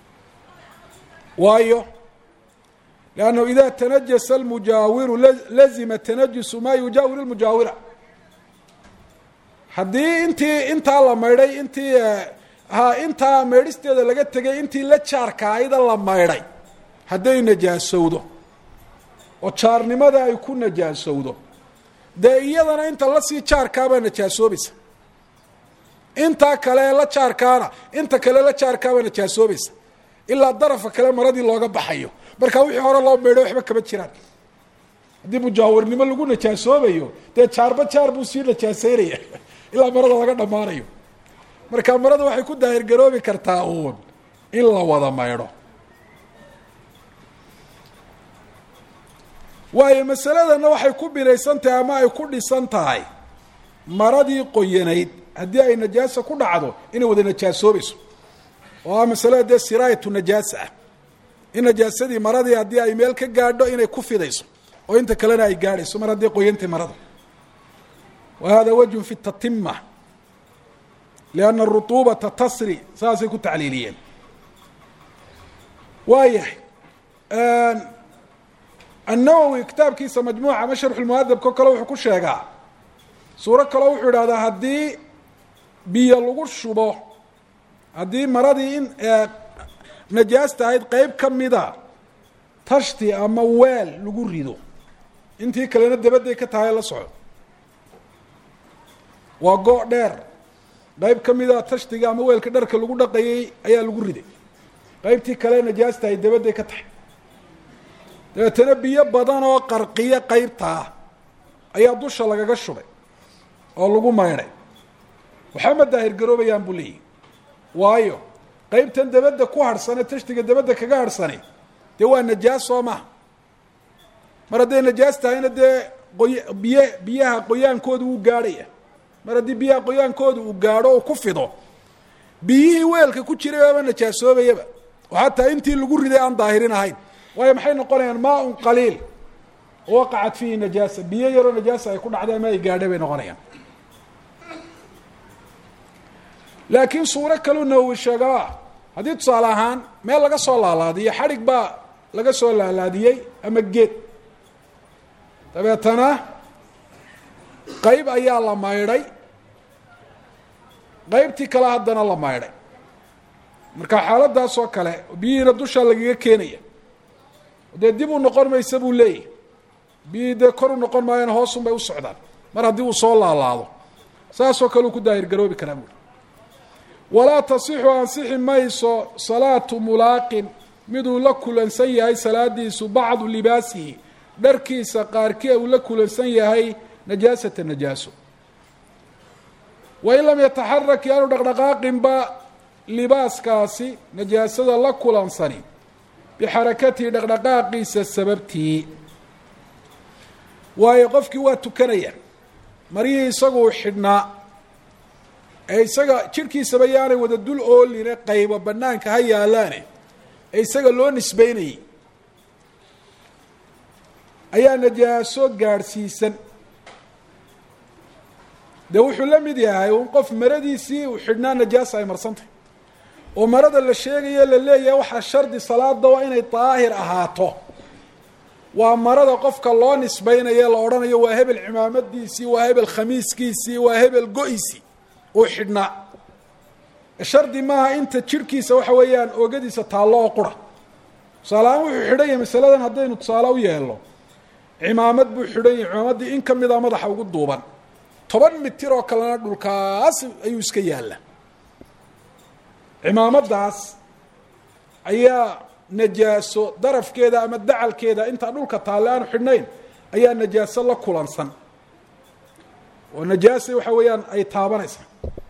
waayo lannahu ida tanajasa almujaawiru lazima tanajusu maa yujaawir lmujaawira haddii intii intaa la maydhay intii ha intaa maydhisteeda laga tegay intii la jaarka ayda la maydhay hadday najaasowdo oo jaarnimada ay ku najaasowdo dee iyadana inta lasii jaarkaabaa najaasoobaysa intaa kale la jaarkaana inta kale la jaarkaabaa najaasoobaysa ilaa darafa kale maradii looga baxayo markaa wixii hore loo maydho waxba kama jiraan haddii mujaawirnimo lagu najaasoobayo dee jaarba jaar buu sii najaaseynaya ilaa marada laga dhammaanayo marka marada waxay ku daahir garoobi kartaa uun in la wada maydho waayo masaladanna waxay ku binaysan tahay ama ay ku dhisan tahay maradii qoyanayd haddii ay najaasa ku dhacdo inay wada najaasoobayso oo ah masalada dee siraayatu najaasa ah in najaasadii maradii haddii ay meel ka gaadho inay ku fidayso oo inta kalena ay gaadhayso mar haddii qoyantay marada wa hada wajhun fi tatima lianna arutuubata tasri saasay ku tacliiliyeen waayahay annawowi kitaabkiisa majmuuca ama sharxu lmuhadabko kale wuxuu ku sheegaa suuro kaleo wuxuu idhahdaa haddii biyo lagu shubo haddii maradii in najaasta ahayd qeyb ka mida tashti ama weel lagu rido intii kalena dabadday ka tahay la soco waa go' dheer qeyb ka mida tashtiga ama weelka dharka lagu dhaqayay ayaa lagu riday qeybtii kale najaasta ahayd dabadday ka tahay dabeetana biyo badan oo qarqiyo qeybtaa ayaa dusha lagaga shubay oo lagu maydhay waxama daahirgaroobayaan buu leeyihi waayo qeybtan dabadda ku harhsane tashtiga dabadda kaga harhsani dee waa najaas soo maha mar hadday najaas tahayna dee qoy biy biyaha qoyaankooda wuu gaadhaya mar haddii biyaha qoyaankooda uu gaadho oo ku fido biyihii weelka ku jiray baaba najaasoobayaba oo xataa intii lagu riday aan daahirin ahayn waayo maxay noqonayaan maaun qaliil waqacat fiihi najaasa biyo yaroo najaasa ay ku dhacday ama ay gaadhay bay noqonayaan laakiin suuro kaluu nawowi sheegaa haddii tusaale ahaan meel laga soo laalaadiyo xadhig baa laga soo laalaadiyey ama geed dabeetana qeyb ayaa la maydhay qeybtii kale haddana la maydhay marka xaaladaas oo kale biyihiina dushaa lagaga keenaya dee dib u noqon maysa buu leeyahy biyihii dee kor u noqon maayana hoosun bay u socdaan mar haddii uu soo laalaado saasoo kale uu ku daahirgaroobi karaa buuri walaa tasixu ansixi mayso salaatu mulaaqin miduu la kulansan yahay salaadiisu bacdu libaasihi dharkiisa qaarkii uu la kulansan yahay najaasata najaaso wain lam yataxarak yaanu dhaqdhaqaaqinba libaaskaasi najaasada la kulansani bixarakatihi dhaqdhaqaaqiisa sababtii waayo qofkii waa tukanaya marihii isaguu xidhnaa ee isaga jidhkiisaba yaanay wada dul ooline qaybo banaanka ha yaalaane ee isaga loo nisbeynayay ayaa najaaso gaadhsiisan dee wuxuu la mid yahay un qof maradiisii uu xidhnaa najaasa ay marsantahy oo marada la sheegayo la leeyahay waxaa shardi salaada waa inay daahir ahaato waa marada qofka loo nisbeynayo la odhanayo waa hebel cimaamadiisii waa hebel khamiiskiisii waa hebel go-isii uu xidhnaa shardi maaha inta jirhkiisa waxa weeyaan oogadiisa taallo oo qura tusaaleahaan wuxuu xidhan yahay masaladan haddaynu tusaale u yeelno cimaamad buu xidhan yahay cimaamaddii in kamida madaxa ugu duuban toban mitir oo kalena dhulkaas ayuu iska yaalla cimaamaddaas ayaa najaaso darafkeeda ama dacalkeeda intaa dhulka taalle aanu xidhnayn ayaa najaaso la kulansan oo najaasa waxa weeyaan ay taabanaysaa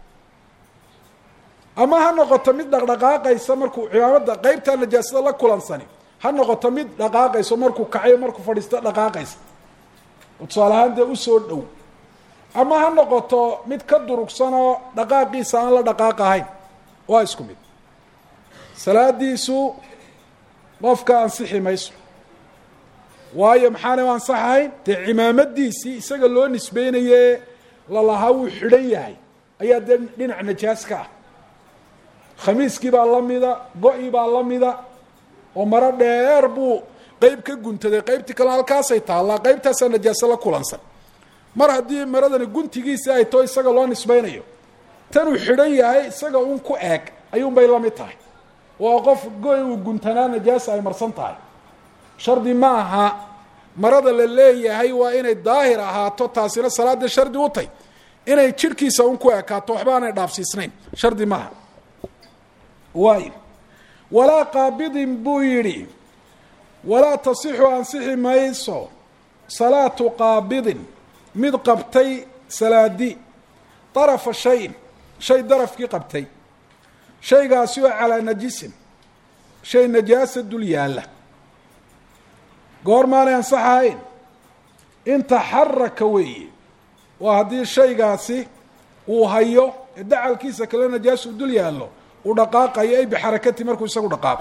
ama ha noqoto mid dhaqdhaqaaqaysa markuu cimaamadda qeybtaa najaasada la kulansani ha noqoto mid dhaqaaqayso markuu kacayo markuu fadhiisto dhaqaaqaysa oo tusaale ahaan dee usoo dhow ama ha noqoto mid ka durugsanoo dhaqaaqiisa aan la dhaqaaq ahayn waa isku mid salaadiisu qofka ansixi mayso waayo maxaana u ansaxahayn dee cimaamadiisii isaga loo nisbeynaye lalahaa wuu xidhan yahay ayaa dee dhinac najaas ka ah khamiiskii baa la mida go-i baa la mida oo maro dheer buu qeyb ka guntaday qeybtii kale halkaasay taallaa qeybtaasaa najaaso la kulansan mar haddii maradani guntigiisi ay too isaga loo nisbeynayo tanuu xidhan yahay isaga un ku eeg ayuunbay la mid tahay waa qof go-i uu guntanaa najaasa ay marsan tahay shardi ma aha marada la leeyahay waa inay daahir ahaato taasina salaada shardi u tay inay jidhkiisa un ku ekaato waxba aanay dhaafsiisnayn shardi maaha waayo walaa qaabidin buu yidhi walaa tasixu ansixi mayso salaatu qaabidin mid qabtay salaadi darafa shayin shay darafkii qabtay shaygaasi oo calaa najisin shay najaasa dul yaalla goor maanay ansaxahayn in taxaraka weeye waa haddii shaygaasi uu hayo ee dacalkiisa kale najaas uu dul yaallo uu dhaqaaqayo ay bixarakati markuu isagu dhaqaaqo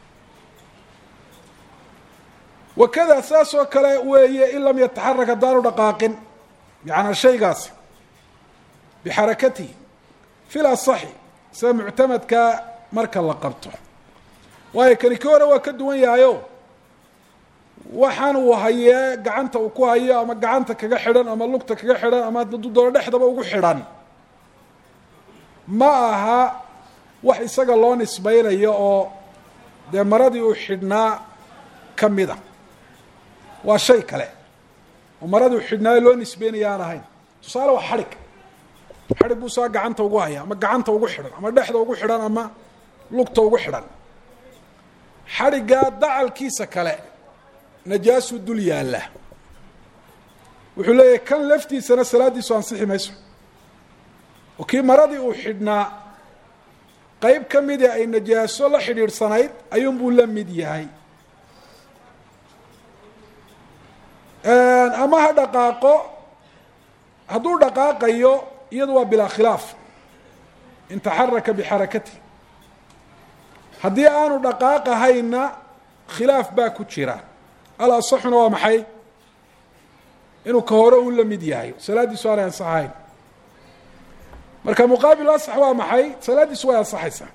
wakada saas oo kale weeye in lam yataxarak haddaanu dhaqaaqin yacanaa shaygaasi bixarakatihi fil asaxi sida muctamadka marka la qabto waayo kani ki hore waa ka duwan yahayo waxaan uu hayee gacanta uu ku hayo ama gacanta kaga xidhan ama lugta kaga xidhan ama doono dhexdaba ugu xidhan ma aha wax isaga loo nisbeynayo oo dee maradii uu xidhnaa ka mida waa shay kale oo maradii uu xidhnaayo loo nisbeynaya aan ahayn tusaale waa xadhig xadhig buu saa gacanta ugu haya ama gacanta ugu xidhan ama dhexda ugu xidhan ama lugta ugu xidhan xadhiggaa dacalkiisa kale najaasuu dul yaalla wuxuu leeyahay kan laftiisana salaaddiisu ansixi mayso oo kii maradii uu xidhnaa qeyb ka midii ay najaaso la xidhiidhsanayd ayuunbuu la mid yahay ama ha dhaqaaqo hadduu dhaqaaqayo iyadu waa bilaa khilaaf in taxaraka bixarakati haddii aanu dhaqaaqahayna khilaaf baa ku jira alasaxuna waa maxay inuu ka hore uu la mid yahay salaaddiisu aanay ansaxahayn marka muqaabil asax waa maxay salaaddiisu way ansaxaysaa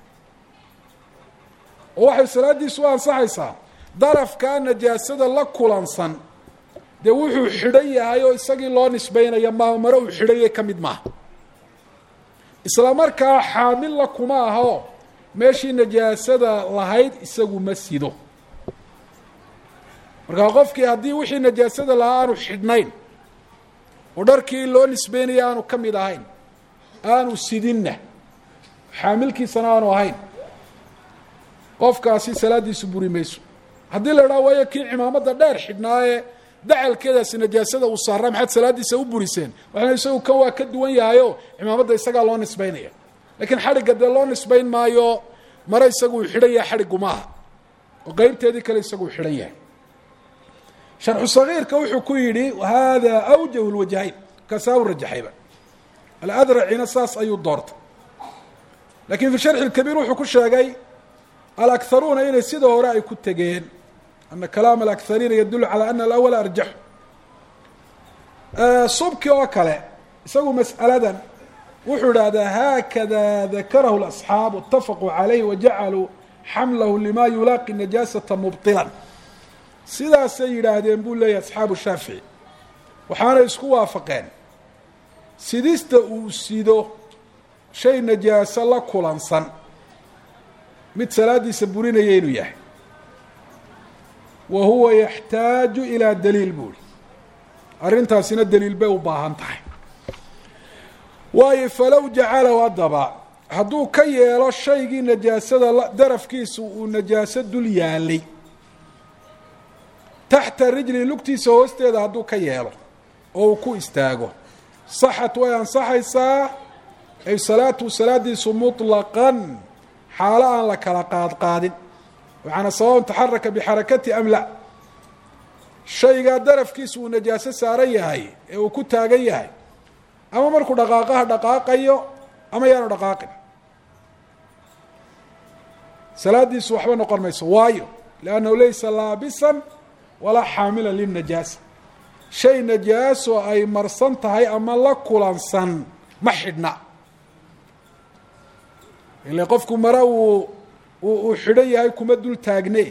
oo waxay salaaddiisu u ansaxaysaa darafkaa najaasada la kulansan dee wuxuu xidhan yahay oo isagii loo nisbaynaya ma mare uu xidhanye ka mid maaha isla markaa xaamilla kuma aho meeshii najaasada lahayd isagu ma sido markaa qofkii haddii wixii najaasada lahaa aanu xidhnayn oo dharkii loo nisbeynaya aanu ka mid ahayn aanu sidinna xaamilkiisana aanu ahayn qofkaasi salaaddiisu buri mayso haddii la idhaha waayo kii cimaamadda dheer xidhnaaye dacalkeedaasi najaasada uu saaraa maxaad salaaddiisa u buriseen waxana isagu kan waa ka duwan yahayo cimaamadda isagaa loo nisbaynaya lakiin xadhigga dee loo nisbayn maayo mare isagu uu xidhan yahay xadhiggu maaha oo qeybteedii kale isagu uu xidhan yahay sharxu sagiirka wuxuu ku yidhi hada awjah lwajhayn kaasaa u rajaxayba aladracina saas ayuu doortay lakin fi sharxi اkabiir wuxuu ku sheegay alakharuuna inay sida hore ay ku tegeen ana kalaam alakhariina yadulu calى ana alawala arjaxu subki oo kale isagu mas'aladan wuxuu idhahdaa haakada dakarahu اlasxaabu اtafaquu calayh wajacaluu xamlahu lima yulaaqi najaasata mubطilan sidaasay yidhaahdeen buu leeyahy asxaabu shaafici waxaanay isku waafaqeen sidista uu sido shay najaaso la kulansan mid salaaddiisa burinaya inuu yahay wa huwa yaxtaaju ilaa daliil buuri arrintaasina daliil bay u baahan tahay waayo falow jacalahu haddaba hadduu ka yeelo shaygii najaasada darafkiisu uu najaaso dul yaalay taxta rijli lugtiisa hoosteeda hadduu ka yeelo oo uu ku istaago saxat way ansaxaysaa ay salaatu salaadiisu muطlaqan xaalo aan la kala qaadqaadin macanaa sawaun taxaraka bixarakati am la shaygaa darafkiisu uu najaaso saaran yahay ee uu ku taagan yahay ama markuu dhaqaaqaha dhaqaaqayo ama yaanu dhaqaaqin salaadiisu waxba noqon mayso waayo liannahu laysa laabisan walaa xaamilan lilnajaasa shay najaaso ay marsan tahay ama la kulansan ma xidhna ile qofku mare uu uu xidhan yahay kuma dul taagne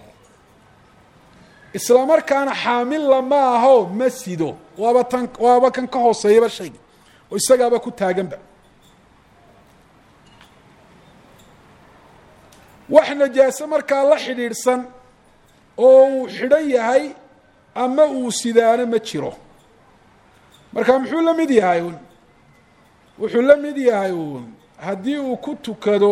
isla markaana xaamilla ma aho ma sido waaba tan waaba kan ka hooseeyaba shayga oo isagaaba ku taaganba wax najaaso markaa la xidhiidhsan oo uu xidhan yahay ama uu sidaano ma jiro marka muxuu la mid yahay un wuxuu la mid yahay uun haddii uu ku tukado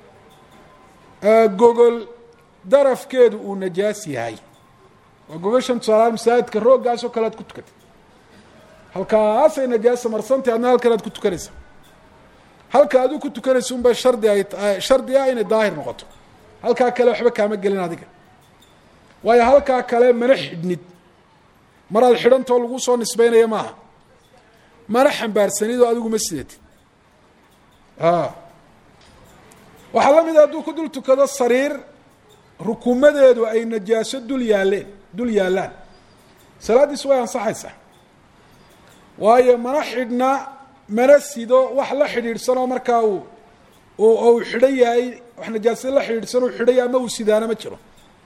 gogol darafkeedu uu najaas yahay waa gogoshan tusaalahaan masaajidka rooggaas oo kale ad ku tukatay halkaasay najaasa marsantay adna halkan aad ku tukanaysa halka aduu ku tukanaysa unba shardi ay shardi ah inay daahir noqoto halkaa kale waxba kaama gelin adiga waayo halkaa kale mana xidhnid maraad xidhantoo lagu soo nisbeynaya maaha mana xambaarsanid oo adigu ma sidatid waxaa la mid a hadduu ku dul tukado sariir rukumadeedu ay najaaso dul yaaleen dul yaallaan salaaddiisu way ansaxaysaa waayo mana xidhna mana sido wax la xidhiidhsanoo markaa uu uu xidhan yahay wax najaasada la xidhiidhsan uu xidhan yahay ama uu sidaana ma jiro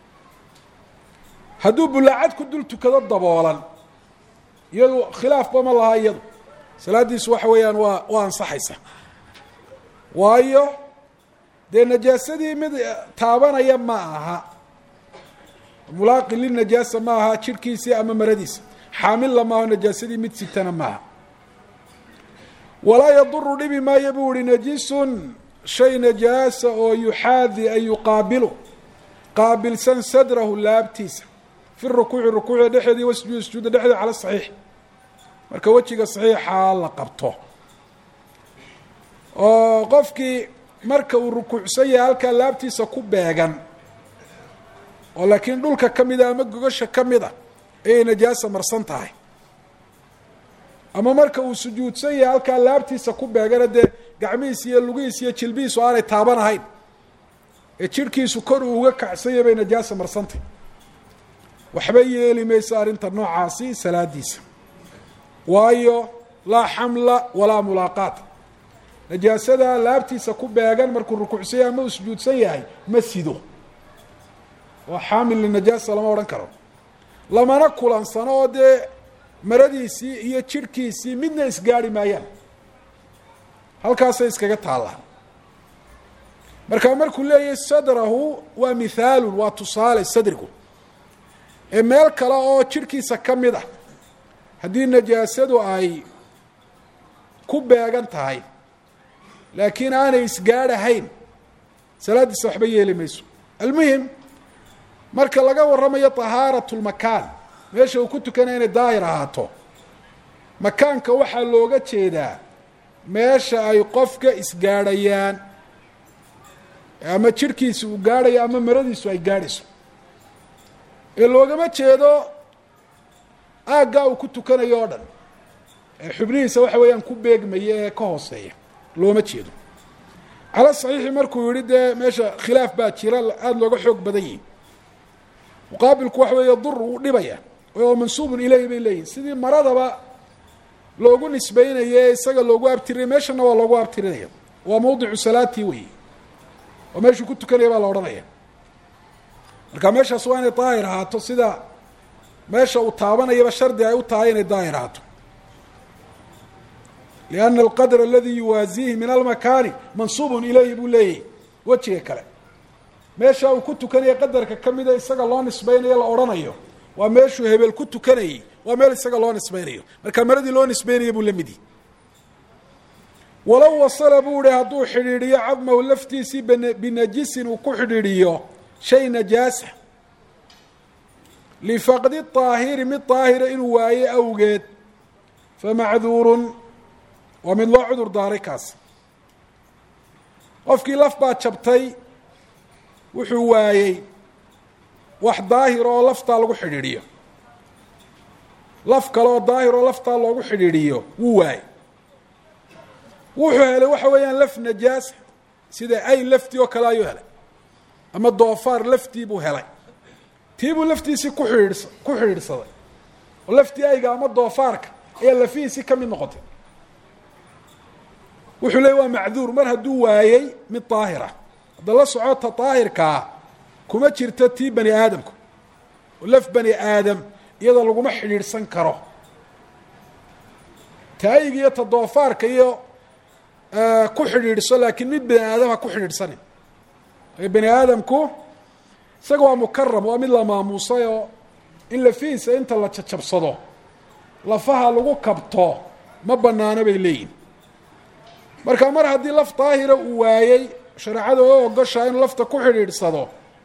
hadduu bulaacad ku dul tukado daboolan iyadu khilaafba ma laha iyadu salaaddiisu waxa weeyaan waa waa ansaxaysa waayo dee najaasadii mid taabanaya ma aha mulaaqi linajaasa ma aha jidhkiisii ama maradiisa xaamilla maaho najaasadii mid sitana maaha walaa yaduru dhibi maayo buu ihi najisun shay najaasa oo yuxaadi ay yuqaabilu qaabilsan sadrahu laabtiisa fi rukuuci rukuucda dhexeedii wasjuudi sujuuda dhexdeeda cala saxiix marka wejiga saxiixa la qabto oo qofkii marka uu rukuucsan yahay halkaa laabtiisa ku beegan oo laakiin dhulka ka mida ama gogasha ka mid a ayay najaasa marsan tahay ama marka uu sujuudsan yahay halkaa laabtiisa ku beegana dee gacmihiis iyo lugihiis iyo jilbihiisu aanay taaban ahayn ee jidhkiisu kor uu uga kacsanya bay najaasa marsantay waxba yeeli mayso arrinta noocaasi salaadiisa waayo laa xamla walaa mulaaqaat najaasada laabtiisa ku beegan markuu rukuucsan yahay ama uu sujuudsan yahay ma sido waa xaamil linajaasa lama odhan karo lamana kulansano oo dee maradiisii iyo jidhkiisii midna isgaari maayaan halkaasay iskaga taallaa marka markuu leeyahay sadrahu waa mithaalun waa tusaale sadrigu ee meel kale oo jidhkiisa ka mid ah haddii najaasadu ay ku beegan tahay laakiin aanay isgaadhahayn salaaddiisa waxba yeeli mayso almuhim marka laga warramayo tahaaratu lmakaan meesha uu ku tukanaya inay daahir ahaato makaanka waxaa looga jeedaa meesha ay qofka isgaadhayaan ama jidhkiisa uu gaadhayo ama maradiisu ay gaadhayso ee loogama jeedo aaggaa uu ku tukanayo oo dhan ee xubnihiisa waxa weeyaan ku beegmaya ee ka hooseeya looma jeedo cala saxiixi markuu yihi dee meesha khilaaf baa jira aada looga xoog badan yihi muqaabilku waxa weeye dur uu dhibaya oo mansuubun ileyhi bay leeyihin sidii maradaba loogu nisbeynaye isaga loogu abtirinay meeshana waa loogu abtirinaya waa mawdicu salaatii weyi oo meeshuu ku tukanaya baa la odhanaya marka meeshaas waa inay daahir ahaato sida meesha uu taabanayaba shardi ay u tahay inay daahir ahaato lianna alqadr aladi yuwaasiihi min almakaani mansuubun ilayhi buu leeyahy wejiga kale meesha uu ku tukanaya qadarka ka mida isaga loo nisbeynayo la odhanayo waa meeshuu hebel ku tukanayey waa meel isaga loo nisbeynayo marka maradii loo nisbeynaya buu la midi walow wasala buu ihi hadduu xidhiidhiyo cadmahu laftiisii binajisin uu ku xidhiidhiyo shay najaasa lifaqdi طaahiri mid daahira inuu waaye awgeed famacduurun waa mid loo cudur daaray kaas qofkii laf baa jabtay wuxuu waayey wax daahir oo laftaa lagu xidhiidhiyo laf kale oo daahir oo laftaa loogu xidhiidhiyo wuu waayey wuxuu helay waxa weeyaan laf najaasa sida ay laftii oo kale ayuu helay ama doofaar laftii buu helay tii buu laftiisii ku xidhiidhsa ku xidhiidhsaday oo laftii ayga ama doofaarka ayaa lafihiisii ka mid noqotay wuxuu leey waa macduur mar hadduu waayey mid daahira hadda la socota daahirkaa kuma jirto tii bani aadamku oo laf bani aadam iyadoo laguma xidhiidhsan karo taayig iyo ta doofaarka iyo ku xidhiidhso laakiin mid bani aadam ha ku xidhiidhsanin bani aadamku isaga waa mukaram waa mid la maamuusay oo in lafihiisa inta la jajabsado lafaha lagu kabto ma banaano bay leeyihin marka mar haddii laf daahira uu waayey shareecada oo ogoshaa inuu lafta ku xidhiidhsado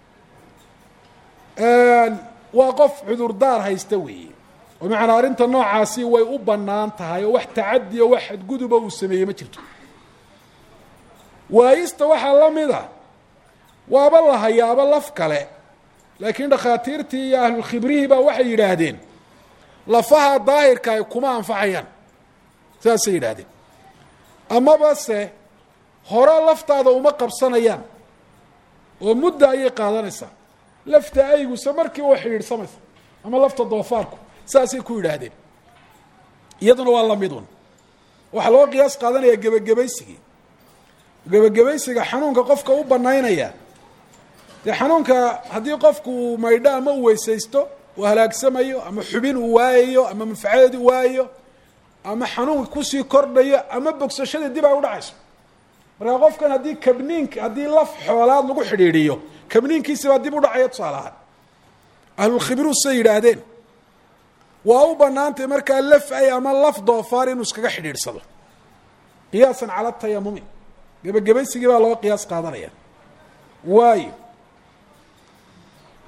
waa qof cudurdaar haysta weeye oo macanaa arrinta noocaasi way u bannaan tahay oo wax tacadi o wax xadguduba uu sameeyey ma jirto waayista waxaa la mid a waaba la hayaaba laf kale laakiin dhakhaatiirtii iyo ahlulkhibrihii baa waxay yidhaahdeen lafaha daahirka ay kuma anfacayaan saasay yidhaahdeen amaba se hore laftaada uma qabsanayaan oo mudda ayay qaadanaysaa lafta ayguse markii u xidhiidhsamaysa ama lafta doofaarku saasay ku yidhaahdeen iyaduna waa lamidun waxaa loo qiyaas qaadanayaa gebagabaysigii gebagabaysiga xanuunka qofka u banaynaya dee xanuunka haddii qofku uu maydho ama uu weysaysto uu halaagsamayo ama xubin uu waayayo ama manfacadeed u waayayo ama xanuunka kusii kordhayo ama bogsashada dib ay udhacayso markaa qofkan haddii kabniinka haddii laf xoolaad lagu xidhiidhiyo kabniinkiisi baa dib u dhacaya tusaale ahaan ahlulkhibru say yidhaahdeen waa u banaantay markaa laf ay ama laf doofaar inuu iskaga xidhiidhsado qiyaasan cala tayamumi gebagabaysigii baa loo qiyaas qaadanaya waayo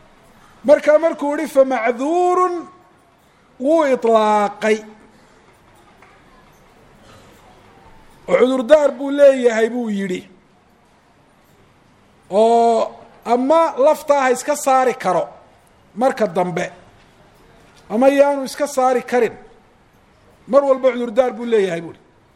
markaa markuu yihi famacduurun wuu iطlaaqay oo cudurdaar buu leeyahay buu yidhi oo ama laftaa ha iska saari karo marka dambe ama yaanu iska saari karin mar walba cudurdaar buu leeyahay buuhi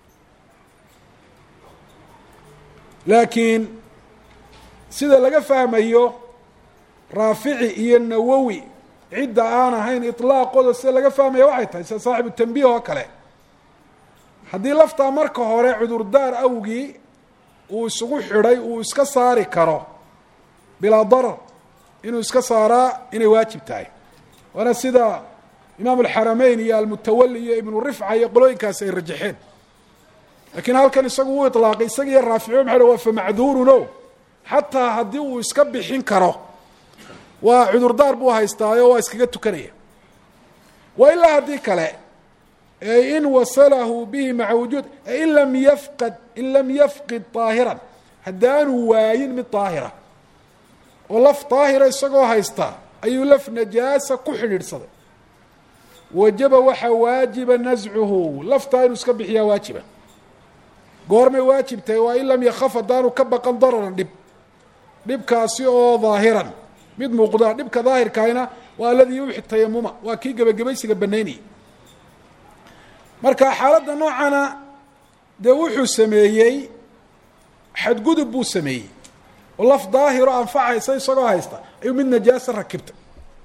laakiin sida laga fahmayo raafici iyo nawowi cidda aan ahayn iطlaaqooda sida laga fahmaya waxay tahay sida saaxibu tanbiih oo kale haddii laftaa marka hore cudurdaar awgii uu isugu xidhay uu iska saari karo bilaa darar inuu iska saaraa inay waajib tahay waana sida imaam alxarameyn iyo almutawali iyo ibnu rifca iyo qolooyinkaasi ay rajaxeen lakiin halkan isagu wuu ilaaqay isaga iyo raaficio maxa waa famacduurun o xataa haddii uu iska bixin karo waa cudurdaar buu haystaayo waa iskaga tukanaya wa ilaa haddii kale in wasalahu bihi maca wujuud in lam yafqad in lam yafqid طaahiran haddaanu waayin mid daahira oo laf daahira isagoo haysta ayuu laf najaasa ku xidhiidhsaday wajaba waxaa waajiba nascuhu laftaa inuu iska bixiyaa waajiba goormay waajib tahay waa in lam yakaf haddaanu ka baqan dararan dhib dhibkaasi oo daahiran mid muuqda dhibka daahirkaayna waa aladii yuuxi tayamuma waa kii gebagabaysiga banaynayay marka xaaladda noocana dee wuxuu sameeyey xadgudub buu sameeyey oo laf daahiro anfacaysa isagoo haysta ayuu mid najaasa rakibtay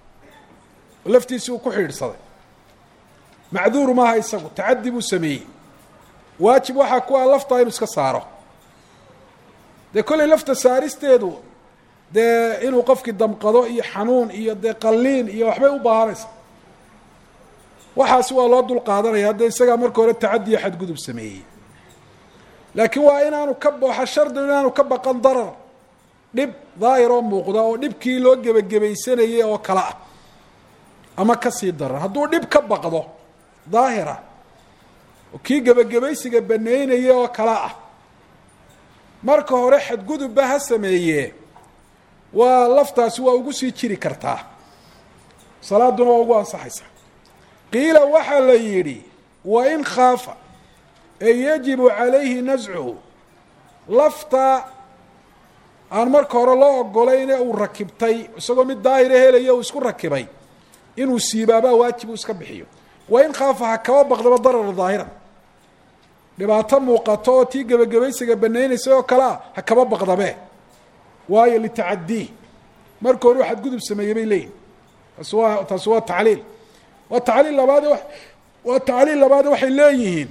oo laftiisii uu ku xidhiidhsaday macduur maaha isagu tacadi buu sameeyey waajib waxaa ku ah laftaa inuu iska saaro dee kollay lafta saaristeedu dee inuu qofkii damqado iyo xanuun iyo dee qalliin iyo waxbay u baahanaysa waxaasi waa loo dul qaadanaya hadda isagaa marka hore tacadi iyo xadgudub sameeyey laakiin waa inaanu ka waxa shardigu inaanu ka baqan darar dhib daahir oo muuqda oo dhibkii loo gebagebaysanayay oo kale ah ama kasii daran hadduu dhib ka baqdo daahira kii gebagabaysiga baneynaya oo kale ah marka hore xadgudubba ha sameeyee waa laftaasi waa ugu sii jiri kartaa salaaduna waa ugu ansaxaysaa qiila waxaa la yidhi wa in khaafa ee yajibu calayhi nascuhu lafta aan marka hore loo ogolayne uu rakibtay isagoo mid daahira helaya uu isku rakibay inuu siibaabaa waajib uu iska bixiyo wa in khaafa ha kaba baqdaba darara daahiran dhibaato muuqato oo tii gebagabaysiga banaynaysa oo kale ah ha kaba baqdabe waayo litacadii marka hore u xadgudub sameeyey bay leeyihin taasi waa taasi waa tacliil waa tacliil labaade waa tacliil labaade waxay leeyihiin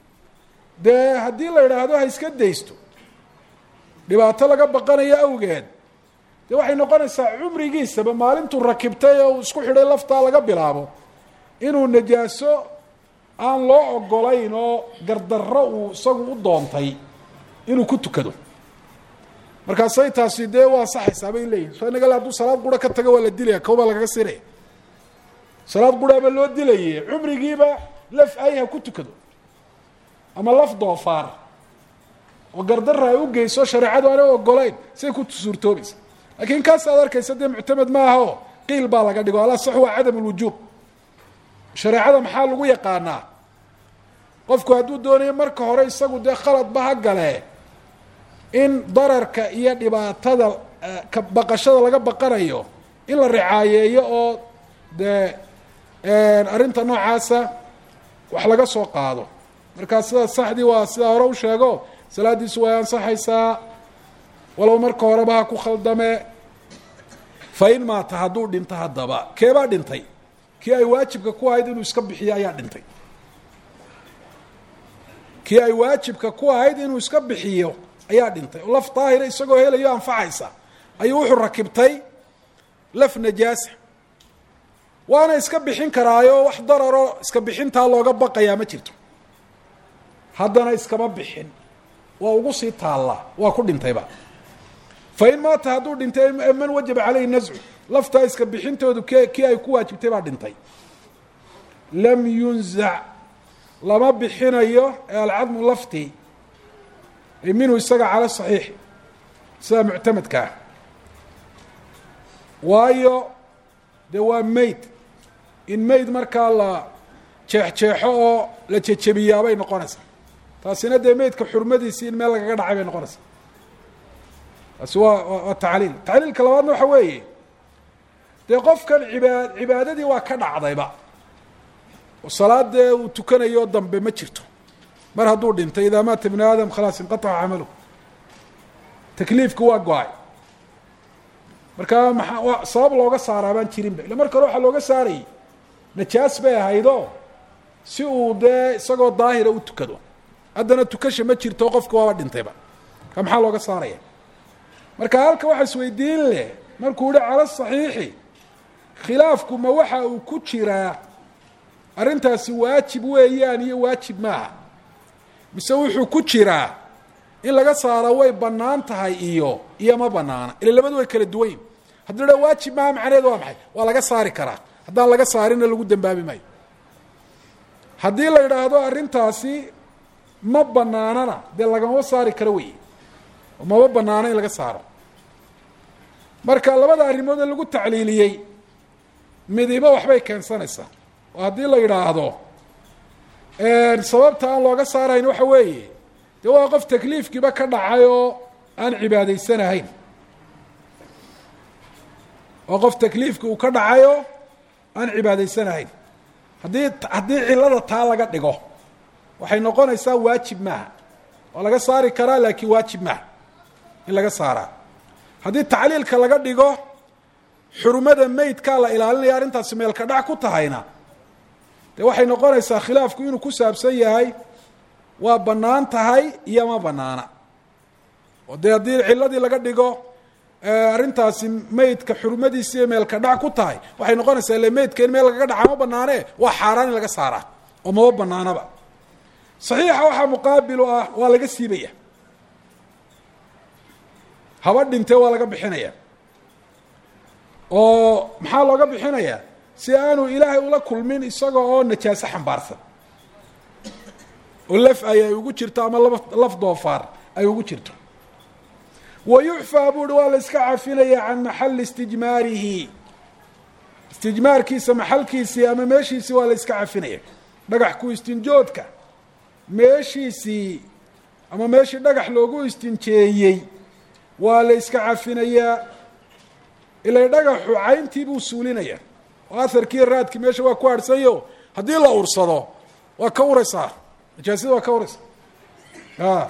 dee haddii la idhaahdo ha iska daysto dhibaato laga baqanayo awgeed dee waxay noqonaysaa cumrigiisaba maalintuu rakibtay oo uu isku xidhay laftaa laga bilaabo inuu najaaso aan loo ogolayn oo gardarro uu isagu u doontay inuu ku tukado markaasay taasi dee waa ansaxaysaa bay leeyihin so inaga hadduu salaad qura ka tago waa la dilaya kawbaa lagaga siinaya salaad quraaba loo dilaye cumrigiiba laf ay ha ku tukado ama laf doofaar oo gardarra ay u geyso shareecadu aanay ogolayn say ku suurtoobaysa laakiin kaas aad arkaysa dee muctamed maaha oo qiil baa laga dhigo ala sax waa cadam lwujuub shareecada maxaa lagu yaqaanaa qofku hadduu doonayo marka hore isagu dee khaladba ha galee in dararka iyo dhibaatada ka baqashada laga baqanayo in la ricaayeeyo oo dee arrinta noocaasa wax laga soo qaado markaa sida saxdii waa sidaa hore u sheego salaaddiisu way ansaxaysaa walow marka horeba ha ku khaldame fa in maata hadduu dhinto haddaba keebaa dhintay kii ay waajibka ku ahayd inuu iska bixiyo ayaa dhintay kii ay waajibka ku ahayd inuu iska bixiyo ayaa dhintay oo laf daahira isagoo helayo anfacaysa ayuu wuxuu rakibtay laf najaasa waana iska bixin karaayo wax dararo iska bixintaa looga baqayaa ma jirto haddana iskama bixin waa ugu sii taallaa waa ku dhintayba fa in maata hadduu dhintay man wajaba caleyhi nascu laftaa iska bixintoodu k kii ay ku waajibtay baa dhintay lam yunzac lama bixinayo ee alcadmu laftii minhu isaga cala saxiix sida muctamadka ah waayo dee waa mayd in mayd markaa la jeexjeexo oo la jejebiyaabay noqonaysaa taasina dee meydka xurmadiisii in meel lagaga dhacay bay noqonaysaa taasi waa waa tacliil tacliilka labaadna waxa weeye dee qofkan ibaa cibaadadii waa ka dhacdayba oo salaadee uu tukanayo dambe ma jirto mar hadduu dhintay idaa maata ibnu aadam khalaas inqataca camaluhu takliifku waa go-ay marka maa waa sabab looga saaraa baan jirinba illa marka hore waxaa looga saarayay najaas bay ahaydoo si uu dee isagoo daahira u tukado haddana tukasha ma jirto qofki waaba dhintayba ka maxaa looga saaraya marka halka waxa isweydiin leh markuu yihi cala saxiixi khilaafku ma waxa uu ku jiraa arrintaasi waajib weeyaan iyo waajib maaha mise wuxuu ku jiraa in laga saaro way bannaan tahay iyo iyo ma banaana ila labadu way kala duwanyin hadduu dha waajib maaha macnaheedu waa maxay waa laga saari karaa haddaan laga saarina lagu dambaabi maayo haddii la yidhaahdo arrintaasi ma banaanana dee lagamaba saari karo wey oo maba banaano in laga saaro marka labada arrimood ee lagu tacliiliyey midiba waxbay keensanaysaa oo haddii la yidhaahdo sababta aan looga saarayn waxa weeye dee waa qof takliifkiiba ka dhacay oo aan cibaadaysanahayn waa qof takliifki uu ka dhacay oo aan cibaadaysanahayn haddii haddii cilada taa laga dhigo waxay noqonaysaa waajib maaha waa laga saari karaa laakiin waajib maaha in laga saaraa haddii tacliilka laga dhigo xurumada meydkaa la ilaalinaya arrintaasi meelka dhac ku tahayna dee waxay noqonaysaa khilaafku inuu ku saabsan yahay waa bannaan tahay iyo ma banaana oo dee haddii ciladii laga dhigo arrintaasi meydka xurumadiisi iyo meelka dhac ku tahay waxay noqonaysaa ile meydka in meel lagaga dhaca ma banaane waa xaaraan in laga saaraa oo maba banaanaba saxiixa waxaa muqaabilu ah waa laga siibaya haba dhintee waa laga bixinaya oo maxaa looga bixinayaa si aanu ilaahay ula kulmin isaga oo najaaso xambaarsan oo laf ay ay ugu jirto ama laf laf doofaar ay ugu jirto wa yucfaa buuhi waa la iska cafinaya can maxali istijmaarihi istijmaarkiisa maxalkiisii ama meeshiisii waa la iska cafinaya dhagax ku istinjoodka meeshiisii ama meeshii dhagax loogu istinjeeyey waa la iska cafinayaa ilay dhagaxu cayntii buu suulinaya oo aharkii raadkii meesha waa ku harhsanyo haddii la ursado waa ka uraysaa najaasada waa ka uraysaa a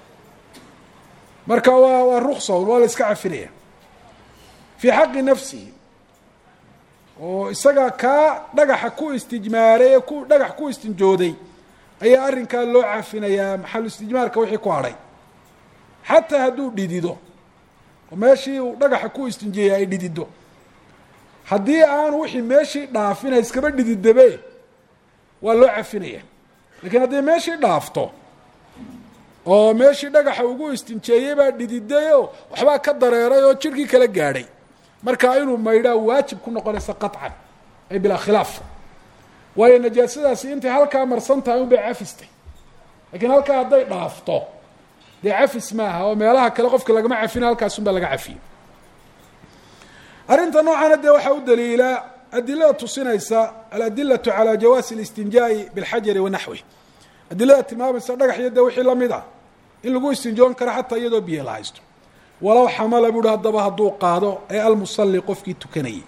marka waa waa ruksa waa la iska cafinaya fii xaqi nafsihi oo isaga kaa dhagaxa ku istijmaaray ee ku dhagax ku istinjooday ayaa arrinkaa loo cafinayaa maxalu istijmaarka wixii ku hadhay xataa hadduu dhidido oo meeshii uu dhagaxa ku istinjeeyay ay dhidido haddii aanu wixii meeshii dhaafina iskaba dhididabe waa loo cafinaya lakiin haddii meeshii dhaafto oo meeshii dhagaxa ugu istinjeeyey baa dhididayoo waxbaa ka dareeray oo jirhkii kala gaadhay markaa inuu maydhaa waajib ku noqonaysa qaطcan ay bilaa khilaaf waayo najaasadaasi intay halkaa marsan tahay un bay cafistay lakiin halkaa hadday dhaafto dee cafis maaha oo meelaha kale qofka lagama cafina halkaas un baa laga cafiyey arrinta noocana dee waxaa u daliila adilada tusinaysa aladilatu calى jawaasi اlistinjaa'i biاlxajari wa naxwih adilada tilmaamaysa dhagax iyo dee wixii lamid ah in lagu istinjoon karo xataa iyadoo biyo la haysto walow xamala buuhi haddaba hadduu qaado ee almusalli qofkii tukanayay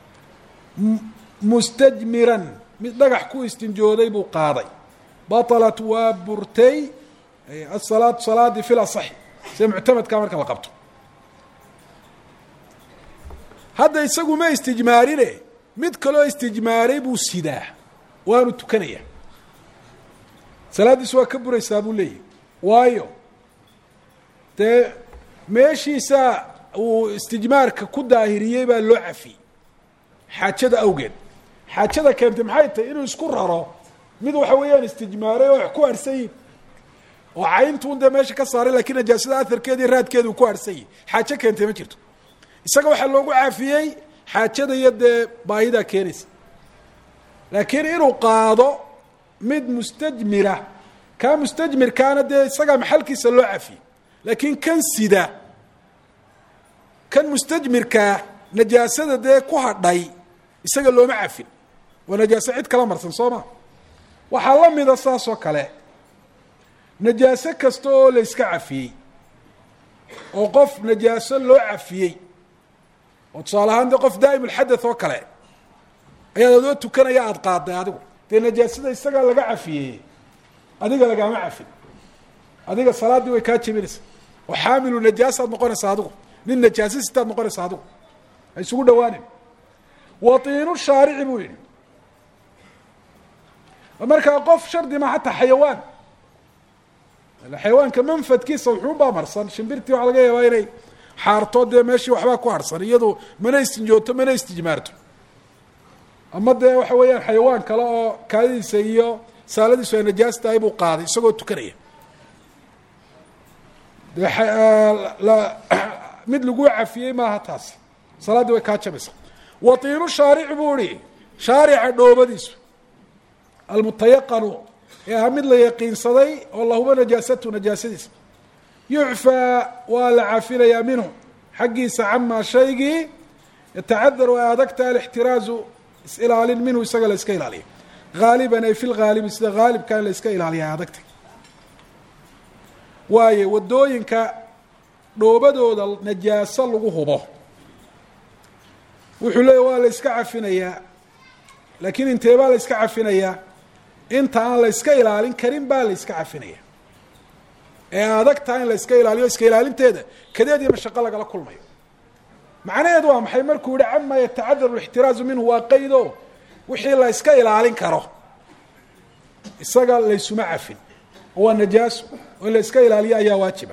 mustajmiran mid dhagax ku istinjooday buu qaaday baطalat waa burtay asalaatu salaadii fi lasaxi sida muctamadka marka la qabto hadda isagu ma istijmaarine mid kaloo istijmaaray buu sidaa waanu tukanaya salaaddiisu waa ka buraysaa buu leeyahy waayo dee meeshiisa uu istijmaarka ku daahiriyey baa loo cafiyey xaajada awgeed xaajada keentay maxay tahay inuu isku raro mid waxa weeyaan istijmaaray oo wax ku harhsanyi oo cayntuun dee meesha ka saaray lakiin najaasada aharkeedii raadkeeda uu ku harhsanyi xaajo keentay ma jirto isaga waxaa loogu caafiyey xaajada iyo dee baahidaa keenaysa laakiin inuu qaado mid mustajmira kaa mustajmirkaana dee isagaa maxalkiisa loo cafiyey laakiin kan sida kan mustajmirkaa najaasada dee ku hadhay isaga looma cafin waa najaaso cid kala marsan soo ma waxaa la mida saas oo kale najaaso kasta oo la yska cafiyey oo qof najaaso loo cafiyey oo tusaale ahaan dee qof daa'im ulxadath oo kale ayaad adoo tukanaya aada qaaday adigu dee najaasada isagaa laga cafiyey adiga lagaama cafin adiga salaaddii way kaa jebinaysaa oo xaamilu najaasaad noqonaysaa adigu nin najaasa sitaad noqonaysaa adigu ha isugu dhawaanin watiinu shaarici buu yidhi markaa qof shardi ma hataa xayawaan xayawaanka manfadkiisa wuxuubaa marsan shimbirtii waxaa laga yaabaa inay xaarto dee meeshii waxbaa ku harsan iyadu mana istinjooto mana istijmaarto ama dee waxa weeyaan xayawaan kale oo kaadidiisa iyo saaladiisu ay najaas tahay buu qaaday isagoo tukanaya dee mid lagu cafiyey maaha taasi salaaddii way kaa jabaysaa watiinu shaarici buu ihi shaarica dhoobadiisu almutayaqanu ee aha mid la yaqiinsaday oo lahuba najaasatu najaasadiisa yucfaa waa la cafinayaa minhu xaggiisa camaa shaygii yatacadaru ay adagta alixtiraazu is-ilaalin minhu isaga la iska ilaaliya haaliban ay fi lhaalibi sida haalibka in la iska ilaaliya ay adagtay waaye waddooyinka dhoobadooda najaaso lagu hubo wuxuu leeya waa la iska cafinayaa laakiin intee baa la iska cafinayaa inta aan la iska ilaalin karin baa la iska cafinaya ee adag taha in la iska ilaaliyo iska ilaalinteeda kadeed iyo mashaqo lagala kulmayo macnaheedu waa maxay markuu yihi cama yatacadaru lixtiraazu minhu waa qaydo wixii la iska ilaalin karo isaga laysuma cafin oo waa najaaso oo in la iska ilaaliyo ayaa waajiba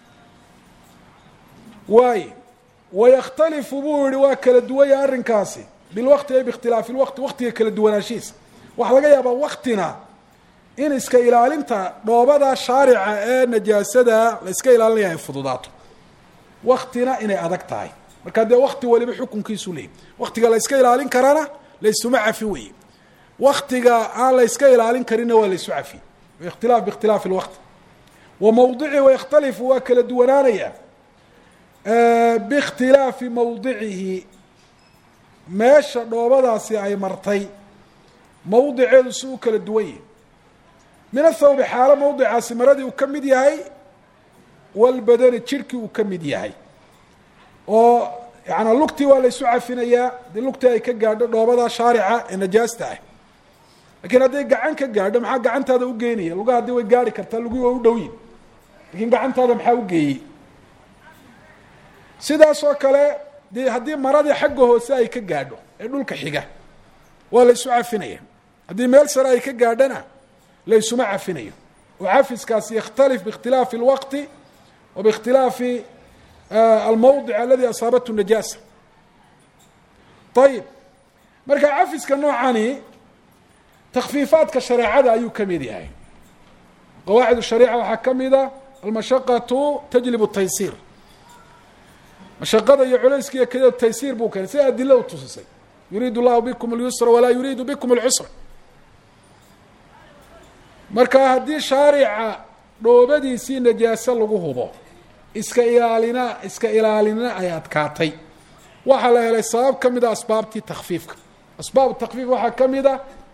waayo wayakhtalifu buu yihi waa kala duwanya arrinkaasi bilwaqti ay biikhtilaafi lwaqti waqtiga kala duwanaanshihiisa waxaa laga yaabaa waktina in iska ilaalinta dhoobada shaarica ee najaasada la iska ilaalinaya ay fududaato waktina inay adag tahay markaa dee wakti waliba xukunkiisu leeyay waktiga la iska ilaalin karana laysuma cafi weye waktiga aan la iska ilaalin karinna waa laysu cafi ikhtilaaf biikhtilaafi lwaqti wa mawdici wayakhtalifu waa kala duwanaanaya biikhtilaafi mawdicihi meesha dhoobadaasi ay martay mawdiceedu si u kala duwan yahi min athawbi xaalo mawdicaasi maradii uu ka mid yahay walbadani jirhkii uu ka mid yahay oo yaana lugtii waa laysu cafinayaa dee lugtii ay ka gaadho dhoobada shaarica ee najaasta ah lakiin hadday gacan ka gaadho maxaa gacantaada ugeynaya lugaha haddii way gaari kartaa lugii waa u dhowyin lakiin gacantaada maxaa ugeeyey sidaas oo kale de haddii maradii xagga hoose ay ka gaadho ee dhulka xiga waa laysu cafinaya haddii meel sare ay ka gaadhana laysuma cafinayo oo cafiskaasi yakhtalif biikhtilaafi اlwaqti wa biikhtilaafi almawdic aladi asaabathu najaasa ayib marka cafiska noocani takfiifaadka shareecada ayuu ka mid yahay qawaacid shariica waxaa ka mida almashaqatu tajlib taysiir mashaqada iyo culayska iyo keliya taysiir buu keenay sida adila u tusisay yuriid llahu bikum اlyusra walaa yuriidu bikum اlcusra marka haddii shaarica dhoobadiisii najaaso lagu hubo iska ilaalina iska ilaalina ay adkaatay waxaa la helay sabab ka mida asbaabtii takfiifka asbaab takfiif waxaa ka mida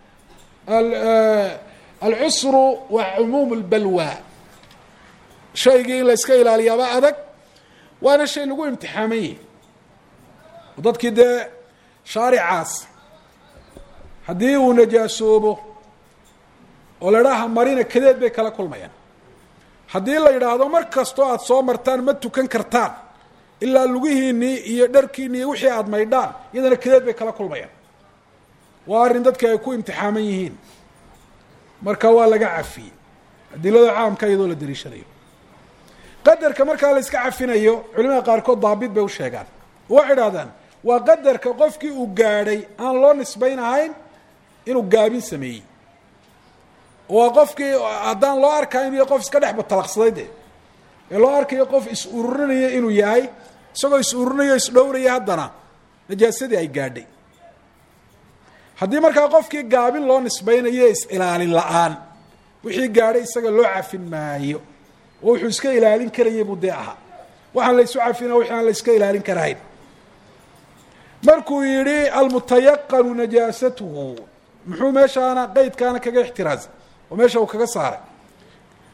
alcusru wa cumuum اlbalwa shaygii in la iska ilaaliyaaba adag waana shay lagu imtixaaman yahi dadkii dee shaaricaas haddii uu najaasoobo oo la idhaaha marina kadeed bay kala kulmayaan haddii la yidhaahdo mar kastoo aada soo martaan ma tukan kartaan ilaa lugihiinii iyo dharkiinii iyo wixii aada maydhaan iyadana kadeed bay kala kulmayaan waa arrin dadka ay ku imtixaaman yihiin marka waa laga cafiyey adilada caamka iyadoo la dariishanayo qadarka markaa la iska cafinayo culimada qaarkood daabit bay u sheegaan waxay idhahdaan waa qadarka qofkii uu gaadhay aan loo nisbayn ahayn inuu gaabin sameeyey waa qofkii haddaan loo arkayo inuu yahay qof iska dhex batalaqsaday de ee loo arkayo qof is ururinaya inuu yahay isagoo is ururinayo isdhowraya haddana najaasadii ay gaadhay haddii markaa qofkii gaabin loo nisbaynayo is-ilaalin la-aan wixii gaadhay isaga loo cafin maayo oo wuxuu iska ilaalin karaya buu dee ahaa waxaan la isu cafina wixii aan la iska ilaalin karahayn markuu yidhi almutayaqanu najaasatuhu muxuu meeshaana qeydkaana kaga ixtiraazay oo meesha uu kaga saaray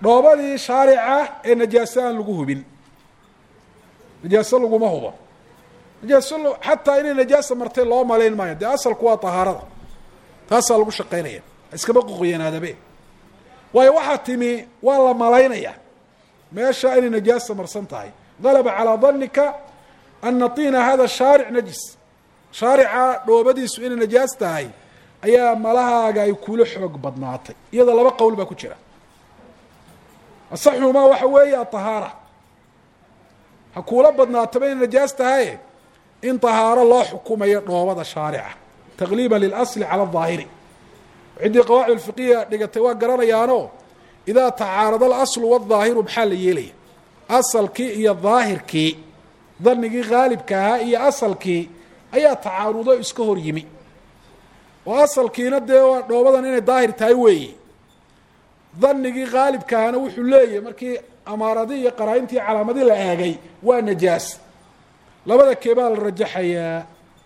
dhoobadii shaarica ee najaaso aan lagu hubin najaaso laguma hubo najaaso xataa inay najaasa martay loo malayn maayo dee asalku waa tahaarada taasaa lagu shaqaynaya iskama qoqoyanaadabe waayo waxaa timi waa la malaynaya meesha inay najaasa marsan tahay galaba calaa danika ana tiina hada shaaric najis shaarica dhoobadiisu inay najaas tahay ayaa malahaaga ay kula xoog badnaatay iyada laba qowl baa ku jira asaxumaa waxa weeye atahaara ha kuula badnaataba inay najaas tahaye in tahaaro loo xukumayo dhoobada shaarica taqliiba lilasli cala ahaahiri ciddii qawaacid fiqiya dhigatay waa garanayaano idaa tacaarada alaslu waadaahiru maxaa la yeelaya asalkii iyo daahirkii danigii haalibka ahaa iyo asalkii ayaa tacaarudo iska hor yimi oo asalkiina dee waa dhoobadan inay daahir tahay weeye danigii haalibka ahana wuxuu leeyahy markii amaaradii iyo qaraa-intii calaamadii la eegay waa najaas labada keebaa la rajaxayaa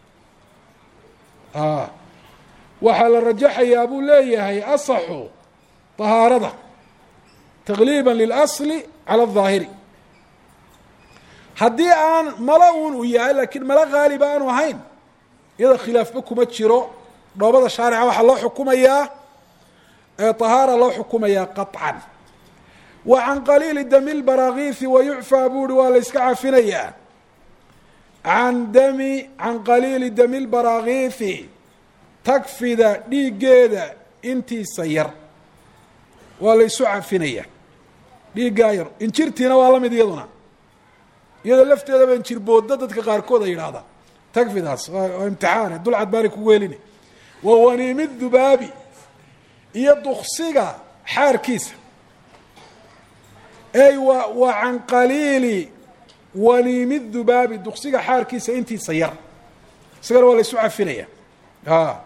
waxaa la rajaxayaa buu leeyahay asaxu tahaarada taqliiba lilasli cala aلظaahiri haddii aan mala un u yahay laakiin mala haaliba aanu ahayn iyada khilaafba kuma jiro dhoobada shaarica waxaa loo xukumayaa طahaara loo xukumayaa qaطcan wa can qaliili dami lbaraakiisi wayucfaa buu uhi waa la yska cafinayaa can dami can qaliili dami lbaraakiisi tagfida dhiiggeeda intiisa yar waa la ysu cafinaya dhiiggaa yar injirtiina waa la mid iyaduna iyadoo lafteedaba injir boodda dadka qaarkood ay yidhahdaan tagfidaas waa imtixaane dulcad baani kugu helina wa waniimi dubaabi iyo duksiga xaarkiisa ey wa wa can qaliili waniimi dubaabi duksiga xaarkiisa intiisa yar isagana waa la ysu cafinaya a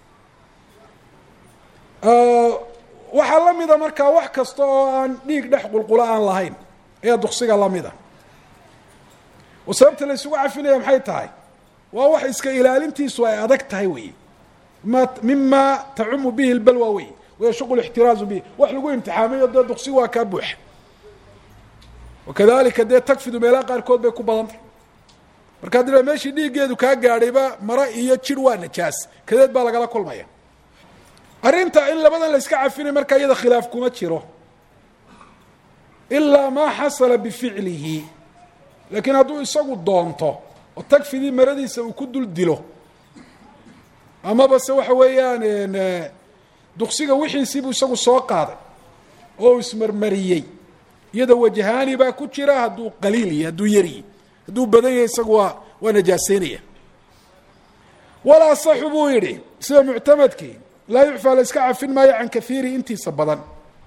waxaa la mida markaa wax kasta oo aan dhiig dhex qulqulo aan lahayn ayaa duksiga lamida oo sababta la ysugu cafinaya maxay tahay waa wax iska ilaalintiisu ay adag tahay wey ma mima tacumu bihi lbalwa wey wayashuqu lixtiraazu bihi wax lagu imtixaamayo dee duksigu waa kaa buuxa wakadalika dee tagfidu meelaha qaarkood bay ku badan tahay markaa dila meeshii dhiiggeedu kaa gaadhayba maro iyo jir waa najaas kadeed baa lagala kulmaya arrinta in labadan la yska cafinay markaa iyada khilaaf kuma jiro ilaa maa xasala bificlihi laakiin hadduu isagu doonto oo tagfidii maradiisa uu ku dul dilo amaba se waxa weeyaan duksiga wixiisiibuu isagu soo qaaday oo uu ismarmariyey iyada wajahaani baa ku jira hadduu qaliil yahy hadduu yaryi hadduu badan yahay isagu waa waa najaaseynaya walaa saxu buu yidhi sida muctamadkii laa yucfaa la iska cafin maayo can kaiiri intiisa badan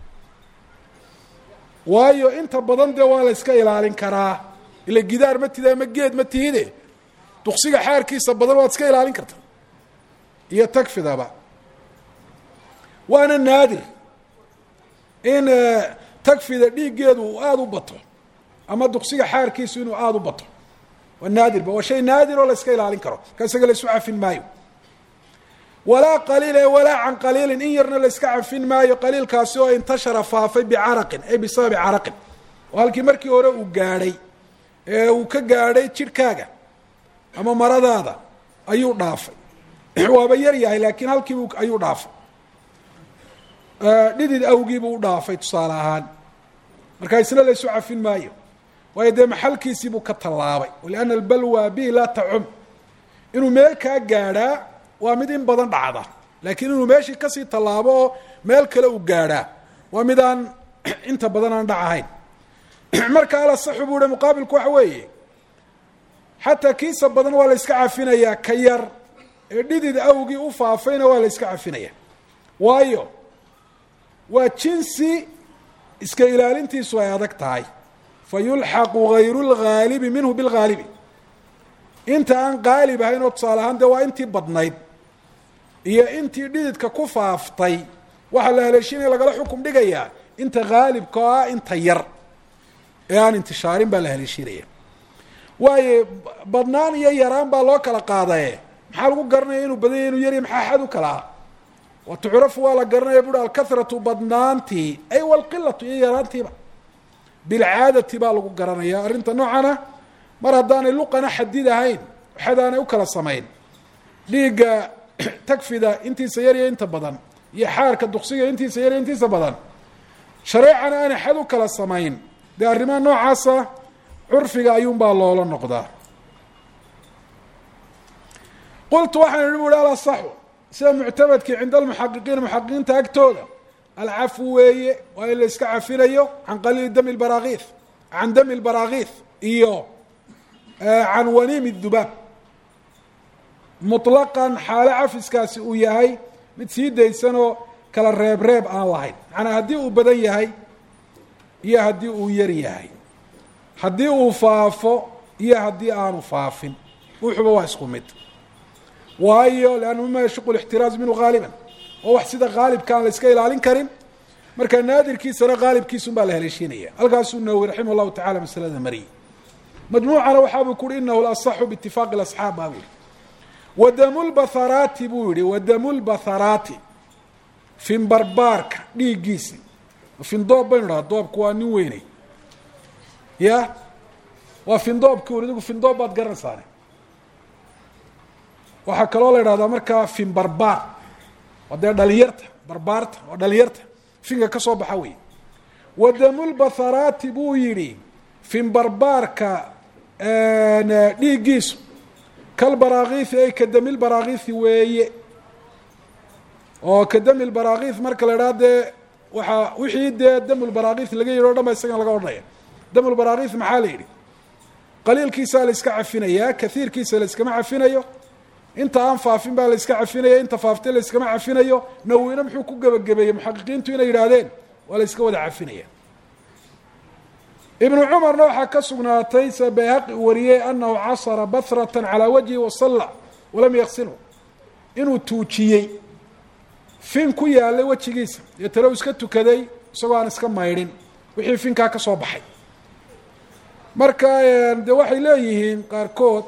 waayo inta badan dee waa la yska ilaalin karaa ila gidaar ma tida ama geed ma tihide duksiga xaarkiisa badan waad iska ilaalin karta iyo tagfidaba waana naadir in tagfida dhiiggeedu uu aada u bato ama duksiga xaarkiisu inuu aada u bato waa naadirba waa shay naadir oo la yska ilaalin karo ka isaga la isu cafin maayo walaa qaliila walaa can qaliilin in yarna la yska cafin maayo qaliilkaasi oo intashara faafay bicaraqin ay bisababi caraqin oo halkii markii hore uu gaadhay ee uu ka gaadhay jidhkaaga ama maradaada ayuu dhaafay waaba yar yahay laakiin halkiibu ayuu dhaafay dhidid awgiibuu u dhaafay tusaale ahaan markaa isna la ysu cafin maayo waayo dee maxalkiisiibuu ka tallaabay lianna albalwa bihi laa tacum inuu meel kaa gaadhaa waa mid in badan dhacda laakiin inuu meeshii kasii tallaabo oo meel kale u gaadhaa waa mid aan inta badan aan dhac ahayn marka alasaxu buu hi muqaabilku waxa weeye xataa kiisa badan waa la yska cafinayaa ka yar ee dhidid awgii u faafayna waa la yska cafinaya waayo waa jinsi iska ilaalintiisu ay adag tahay fa yulxaqu gayru lgaalibi minhu bilgaalibi inta aan qaalib ahayn oo tusaale ahaan dee waa intii badnayd iyo intii dhididka ku faaftay waxaa la haleeshinaya lagala xukum dhigayaa inta haalibka oo ah inta yar ee aan intishaarin baa la haleeshinaya waayo badnaan iyo yaraan baa loo kala qaadaye maxaa lagu garanaya inuu badan yahy inuu yarya maxaa xad u kala ah wa tucrafu waa la garanaya buuri alkathratu badnaantii ay walqilatu iyo yaraantiiba bilcaadati baa lagu garanaya arrinta noocana mar haddaanay luqana xadid ahayn waxadaanay u kala samayn dhiigga tagfida intiisa yar iyo inta badan iyo xaarka duksiga intiisa yar iyo intiisa badan shareecana aanay xad u kala samayn dee arrimaha noocaasa curfiga ayuunbaa loola noqdaa qultu waxaan idhi buuhi alasaxu sida muctamadkii cinda almuxaqiqiina muxaqiqiinta agtooda alcafu weeye waa in la iska cafinayo can qaliili dami lbaraakiis can dami lbaraakiis iyo can waniimi dubaab muطlaqan xaalo cafiskaasi uu yahay mid sii daysanoo kala reeb reeb aan lahayn macnaa haddii uu badan yahay iyo haddii uu yar yahay haddii uu faafo iyo haddii aanu faafin wuxuba waa isku mid waayo lannu mima yashuqu lixtiraaz minhu haaliban oo wax sida haalibka aan la iska ilaalin karin marka naadirkiisana haalibkiisun baa la haleeshiinaya halkaasuu nawowi raximah llahu tacala masalada mariyey majmuucana waxaabuu ku uhi inahu lasaxu biitifaaqi asxaab baa buuhi wadamulbatharaati buu yihi wadamulbatharaati finbarbaarka dhiiggiisi findoob baynu dhaha doobku waa nin weyney ya waa findoobki uri idigu findoob baad garanaysaane waxaa kaloo la idhahdaa markaa fin barbaar waa dee dhalinyarta barbaarta waa dhalinyarta finka ka soo baxa wey wadamulbatharaati buu yidhi fin barbaarka dhiiggiisu kalbaraakiisi ay kadamil baraakiisi weeye oo kadamil baraakiis marka la idhaha dee waxaa wixii dee damulbaraakiis laga yidhi o dhan ba isagan laga odhanaya damulbaraakiis maxaa la yidhi qaliilkiisaa la iska cafinayaa kaiirkiisa la iskama cafinayo inta aan faafin baa la iska cafinaya inta faaftay la iskama cafinayo nawina muxuu ku gebagabeeyey muxaqiqiintu inay yidhaahdeen waa la iska wada cafinaya ibnu cumarna waxaa ka sugnaatay se bayhaqi uu wariyey anahu casara bahrata calaa wajhi wasalla walam yaksilhu inuu tuujiyey fin ku yaalay wejigiisa dee talow iska tukaday isagoo aan iska maydhin wixii finkaa ka soo baxay marka de waxay leeyihiin qaarkood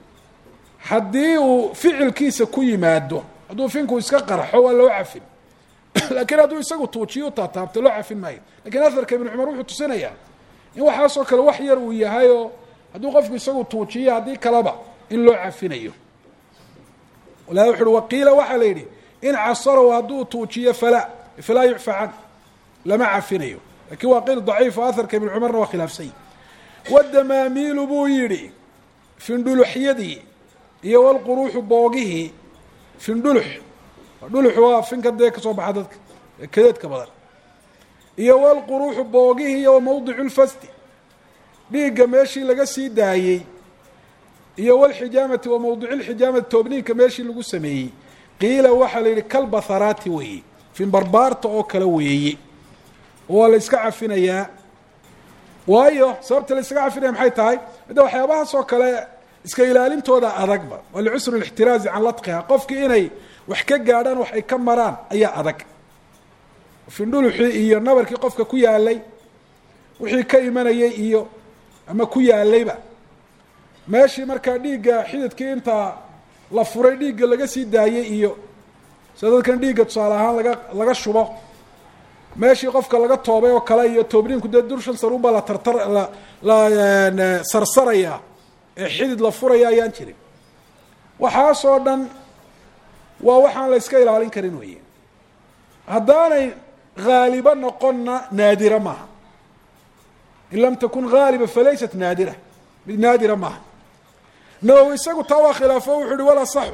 haddii uu ficilkiisa ku yimaado hadduu finku iska qarxo waa loo cafin laakiin hadduu isagu tuujiyo u taataabto loo cafin maayo lakiin aharka ibnu cumar wuxuu tusinayaa in waxaasoo kale wax yar uu yahay oo hadduu qofku isagu tuujiyo haddii kaleba in loo cafinayo wala wuxu uhi waqiila waxaa la yidhi in casaraw hadduu tuujiyo falaa falaa yucfa can lama cafinayo lakin waa qiil daciif o aharka ibnu cumarna waa khilaafsany wadamaamiilu buu yidhi findhuluxyadii iyo walquruuxu boogihii findhulux dhulux waa finka dee kasoo baxa dadka kadeedka badan iyo walquruuxu boogihii iyo mawdicu lfasdi dhiigga meeshii laga sii daayey iyo walxijaamati wa mawdicu lxijaamati toobniinka meeshii lagu sameeyey qiila waxaa la yidhi kalbatharaati weeye finbarbaarta oo kale weeye waa la iska cafinayaa waayo sababta la iskaga cafinaya maxay tahay midda waxyaabahaas oo kale iska ilaalintooda adagba waa licusri lixtiraazi can ladqiha qofkii inay wax ka gaadhaan wax ay ka maraan ayaa adag findhuluxii iyo nabarkii qofka ku yaalay wixii ka imanayay iyo ama ku yaalayba meeshii markaa dhiigga xididkii inta la furay dhiigga laga sii daayey iyo sida dadkan dhiigga tusaale ahaan laga laga shubo meeshii qofka laga toobay oo kale iyo toobniinku dee durshan saruun baa la tartar la la sarsarayaa ee xidid la furaya ayaan jirin waxaasoo dhan waa waxaan la iska ilaalin karin weeye haddaanay haaliba noqonna naadira maaha in lam takun haaliba falaysat naadira mid naadira maaha nawowi isagu taa waa khilaafo wuxuu uhi wala saxu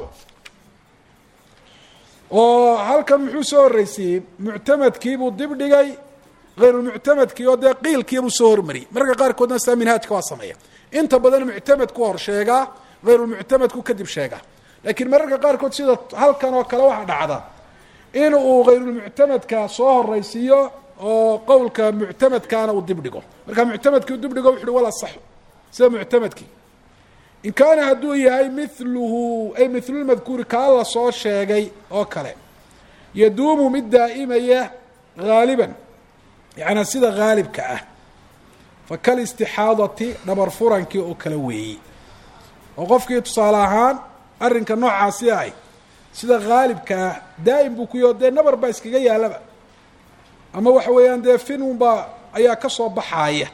oo halkan muxuu soo horreysiiyey muctamadkiibuu dib dhigay hayrulmuctamadkii oo dee qiilkiibuu soo hormariyey mararka qaarkoodna sitaa minhaajka waa sameeya inta badan muctamadku hor sheegaa hayrulmuctamadku kadib sheegaa laakiin mararka qaarkood sida halkan oo kale waxaa dhacda in uu hayrulmuctamadka soo horeysiiyo oo qowlka muctamadkaana uu dib dhigo marka muctamadkii u dib dhigo wuxu uhi wala saxu sida muctamadkii in kaana hadduu yahay miluhu ay milulmadkuuri kaa la soo sheegay oo kale yaduumu mid daa'imaya haaliban yaani sida haalibka ah fakalistixaadati dhabar furankii oo kale weeyey oo qofkii tusaale ahaan arrinka noocaasi ay sida haalibkaa daa'im buu ku yaho dee nabar baa iskaga yaalaba ama waxa weeyaan dee finunbaa ayaa ka soo baxaaya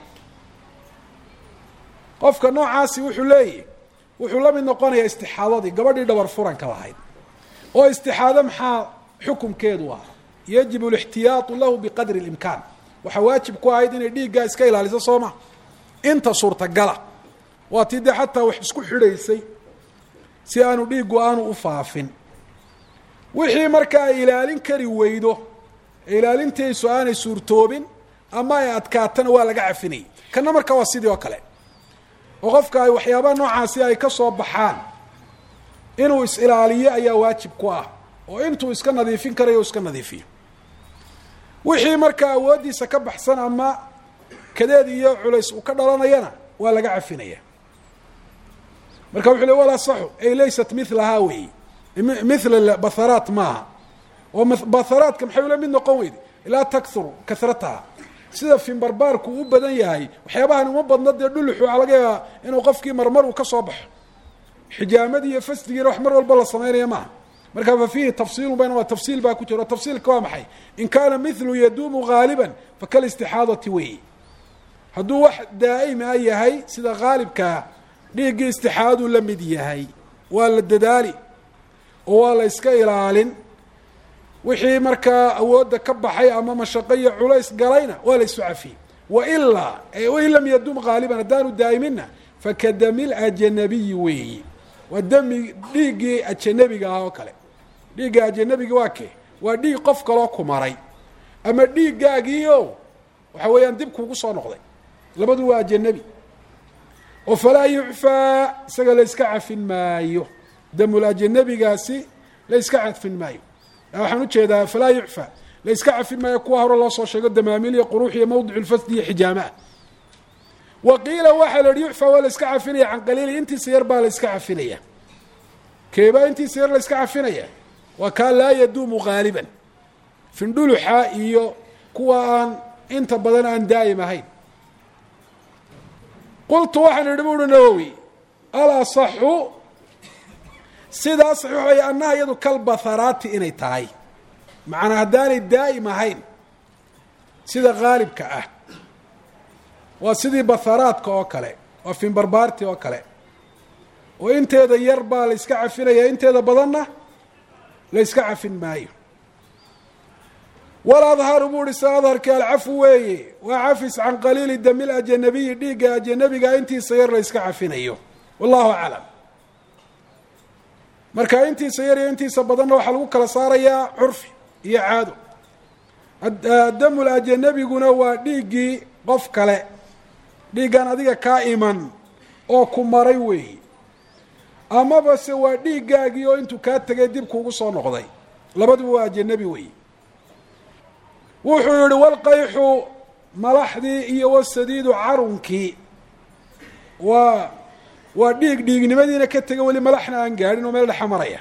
qofka noocaasi wuxuu leeyahy wuxuu la mid noqonayaa istixaadadii gabadhii dhabar furanka lahayd oo istixaado maxaa xukumkeedu ah yajibu alixtiyaatu lahu biqadri اlimkaan waxaa waajib ku ahayd inay dhiiggaa iska ilaaliso soo ma inta suurtagala waa tii dee xataa wax isku xidhaysay si aanu dhiiggu aanu u faafin wixii marka ay ilaalin kari weydo ilaalintaysu aanay suurtoobin ama ay adkaatana waa laga cafinayay kana marka waa sidii oo kale oo qofka ay waxyaabaha noocaasi ay ka soo baxaan inuu is-ilaaliyo ayaa waajib ku ah oo intuu iska nadiifin karayo iska nadiifiyo wixii markaa awooddiisa ka baxsan ama kadeed iyo culays uu ka dhalanayana waa laga cafinaya marka wuxuu le walaa saxu ay laysat milahaa weeyi mithla batharaat maaha oo batharaadka maxay ula mid noqon weyde ilaa takhuru kasrataha sida finbarbaarku u badan yahay waxyaabahan uma badno dee dhuluxu waxaa laga yaabaa inuu qofkii marmar uu ka soo baxo xijaamadii iyo fasdigiina wax mar walba la samaynaya maaha marka fa fiihi tafsiilun baynama tafsiil baa ku jiro tafsiilka waa maxay in kaana mithlu yaduumu gaaliban fakalistixaadati weeyi hadduu wax daa'ima yahay sida haalibkaa dhiiggii istixaaduu la mid yahay waa la dadaali oo waa la iska ilaalin wixii markaa awoodda ka baxay ama mashaqo iyo culays galayna waa la isu cafiyey wailaa wain lam yadum gaaliban haddaanu daa'imina fakadami lajanabiyi weeyi waa dami dhiiggii ajanabiga ah oo kale dhiigga ajanabiga waa kee waa dhiig qof kaloo ku maray ama dhiiggaagiio waxa weeyaan dib kuugu soo noqday labadu waa ajanabi oo falaa yucfaa isaga la iska cafin maayo damul ajanabigaasi la iska cafin maayo waxaan ujeedaa falaa yucfa la iska cafin maayo kuwa hore loo soo sheego damaamiil iyo quruux iyo mawdic lfasdi iyo xijaamaah wa qiila waxaa la yihi yucfa waa la iska cafinaya can qaliili intiisa yar baa la iska cafinaya keebaa intiisa yar la iska cafinaya waa kaa laa yaduumu gaaliban findhuluxa iyo kuwa aan inta badan aan daa'im ahayn qultu waxaan idhi buuhi nawowi alasaxu sidaa saxiix ay annaha iyadu kalbatharaati inay tahay macnaa haddaanay daa'im ahayn sida haalibka ah waa sidii batharaadka oo kale waa finbarbaarti oo kale oo inteeda yar baa la iska cafinaya inteeda badanna la iska cafin maayo wal adharu buu uhi sa adharki alcafu weeye waa cafis can qaliili dami lajanabiyi dhiigga ajanabiga intiisa yar la iska cafinayo wallahu aclam marka intiisa yar iyo intiisa badanna waxaa lagu kala saarayaa curfi iyo caado damul ajanabiguna waa dhiiggii qof kale dhiiggan adiga kaa iman oo ku maray weeyi amaba se waa dhiiggaagii oo intuu kaa tegay dib kuugu soo noqday labaduba waa ajanabi weeyi wuxuu yihi walqayxu malaxdii iyo wasadiidu carunkii waa waa dhiig dhiignimadiina ka tega weli malaxna aan gaadhin oo meel dhexa maraya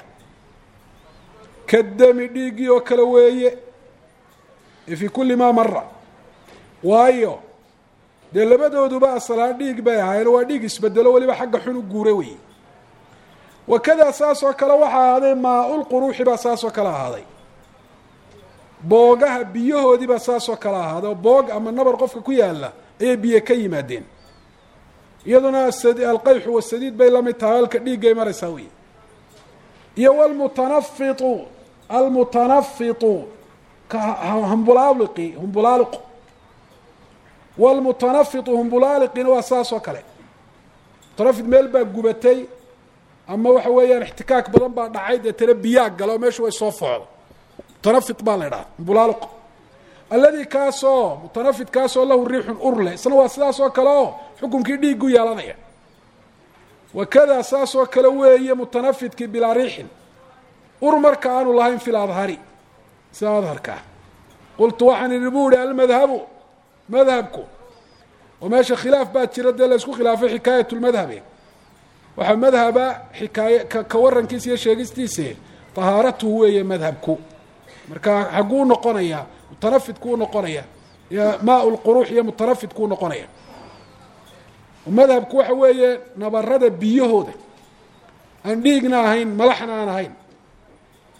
kadami dhiiggii oo kale weeye fii kulli maa mara waayo dee labadooduba asalaan dhiig bay ahaayeen waa dhiig isbedelo weliba xagga xun u guura weeye wakadaa saas oo kale waxaa ahaaday maa-ulquruuxi baa saas oo kale ahaaday boogaha biyahoodii baa saas oo kale ahaaday oo boog ama nabar qofka ku yaalla ayay biyo ka yimaadeen iyaduna alqayxu wasadiid bay lamid tahay halka dhiiggay maraysaa wey iyo wlmutanafitu almutanafitu hambulaaliqi humbulaaliqu wlmutanafitu humbulaaliqina waa saas oo kale mutanafit meel baa gubatay ama waxa weeyaan ixtikaak badan baa dhacay dee tana biyaa galo meeshu way soo foocdo mutanafit baa la idhaha humbulaaliqu alladii kaasoo mutanafit kaasoo lahu riixun urle isna waa sidaas oo kale oo xukunkii dhiiggu yeelanaya wakadaa saas oo kale weeye mutanafidkii bilaa riixin ur marka aanu lahayn fi ladhari sida adharkaa qultu waxaan idhi bu ihi almadhabu madhabku oo meesha khilaaf baa jira dee la isku khilaafay xikaayat lmadhabe waxaa madhaba xikaay ka warankiisa iyo sheegistiise tahaaratuhu weeye madhabku marka xagguu noqonayaa mutanafidkuu noqonaya maa lquruux iyo mutanafidkuu noqonaya madhabku waxa weeye nabarada biyahooda aan dhiigna ahayn malaxna aan ahayn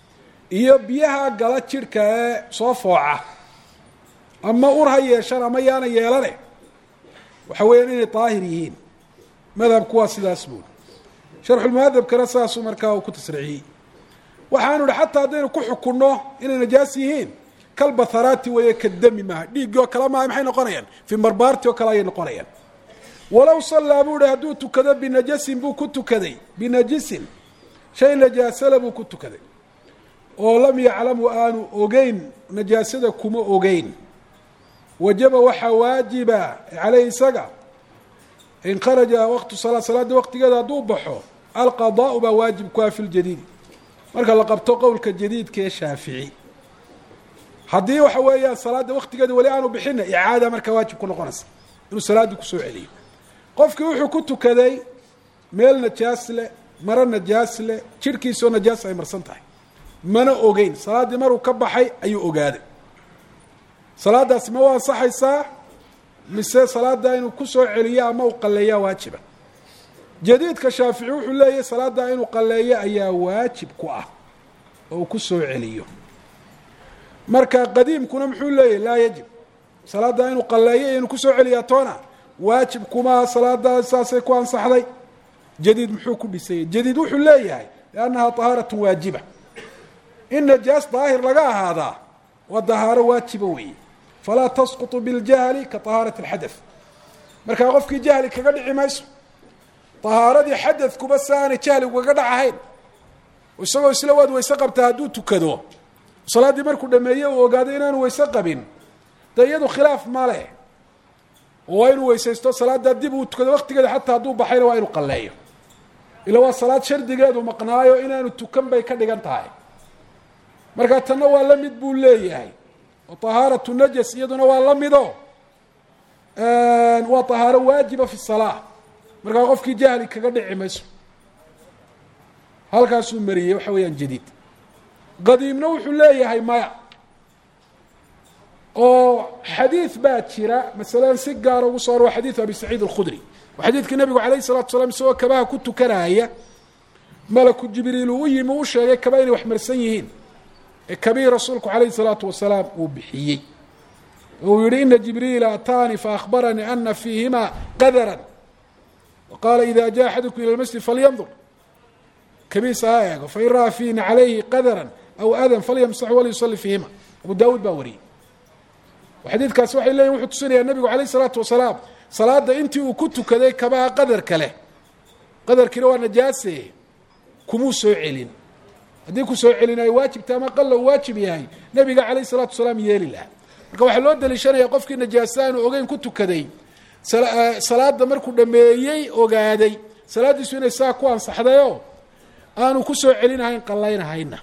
iyo biyaha gala jidhka ee soo fooca ama ur ha yeeshan ama yaana yeelane waxa weeyaan inay daahir yihiin madhabku waa sidaas buuri sharxulmuhadabkana saasuu markaa uu ku tasriixiyey waxaanu ihi xataa haddaynu ku xukunno inay najaas yihiin kalbatharaati weeye kadami maaha dhiiggii oo kale maaha maxay noqonayaan fii marbaarti oo kale ayay noqonayaan walow sallaa buu ihi hadduu tukado binajasin buu ku tukaday binajisin shay najaasala buu ku tukaday oo lam yaclamu aanu ogeyn najaasada kuma ogeyn wajaba waxaa waajiba caleyh isaga in kharaja waqtu salaa salaada waqtigeeda hadduu baxo alqadaau baa waajib ku ah fi ljadiid marka la qabto qowlka jadiidka ee shaafici haddii waxa weeyaan salaada waqtigeeda weli aanu bixina icaada markaa waajib ku noqonaysa inuu salaaddii kusoo celiyo qofkii wuxuu ku tukaday meel najaas leh maro najaas leh jidhkiisoo najaas ay marsan tahay mana ogeyn salaaddii maruu ka baxay ayuu ogaaday salaadaasi ma waa ansaxaysaa mise salaada inuu kusoo celiyo ama uu qalleeyaa waajiba jadiidka shaafici wuxuu leeyahay salaada inuu qalleeyo ayaa waajib ku ah oo uu kusoo celiyo marka qadiimkuna muxuu leeyahy laa yajib salaada inuu qalleeyo iyo inuu kusoo celiyaa toona waajib kumaa salaada saasay ku ansaxday jadiid muxuu ku dhisayay jadiid wuxuu leeyahay liannahaa tahaaratun waajiba in najaas daahir laga ahaadaa waa dahaaro waajiba weeye falaa tasqutu biاljahli ka طahaarati اlxadaث markaa qofkii jahli kaga dhici mayso طahaaradii xadadkuba si aanay jahli ugaga dhacahayn isagoo isla waad weyse qabtaa hadduu tukado salaaddii markuu dhameeye uu ogaaday inaanu weyse qabin dee iyadu khilaaf ma leh oo waa inuu weysaysto salaaddaa dib uu tukado waqtigeeda xataa hadduu baxayna waa inuu qalleeyo ila waa salaad shardigeedu maqnaayo inaanu tukan bay ka dhigan tahay markaa tanna waa la mid buu leeyahay oo طahaaratu najas iyaduna waa la mido waa طahaaro waajiba fi الsalaa markaa qofkii jahli kaga dhici mayso halkaasuu mariyey waxa weeyaan jadiid qadiimna wuxuu leeyahay maya oo xadiid baa jira masalan si gaara ugu soo arwa xadiidu abi saciid alkhudri oo xadiidkii nabigu alayh الsalatu salaam isagoo kabaha ku tukanaya malaku jibriil uu u yimi u sheegay kaba inay wax marsan yihiin ee kabii rasuulku calayhi الsalaatu wasalaam uu bixiyey uu yihi ina jibriila ataanii faahbaranii ana fiihima qadara waqaala ida jaءa axadukum ilى lmasjid falyandur kabiisa ha eego fain ra'aa fiihina calayhi qadara aw adan falyamsaxu walyusali fiihima abu daawuud baa wariyey xadiidkaasi waxay leyihin wuxuu tusinayaa nebigu alayh الsalaatu wasalaam salaada intii uu ku tukaday kabaha qadarka leh qadarkiina waa najaase kumuu soo celin haddii ku soo celin ay waajibta ama qalla uu waajib yahay nebiga calayh salatu wasalaam yeeli laha marka waxaa loo daliishanaya qofkii najaasa aanu ogeyn ku tukaday salaada markuu dhameeyey ogaaday salaaddiisu inay saa ku ansaxdayoo aanu ku soo celinahayn qallaynahayna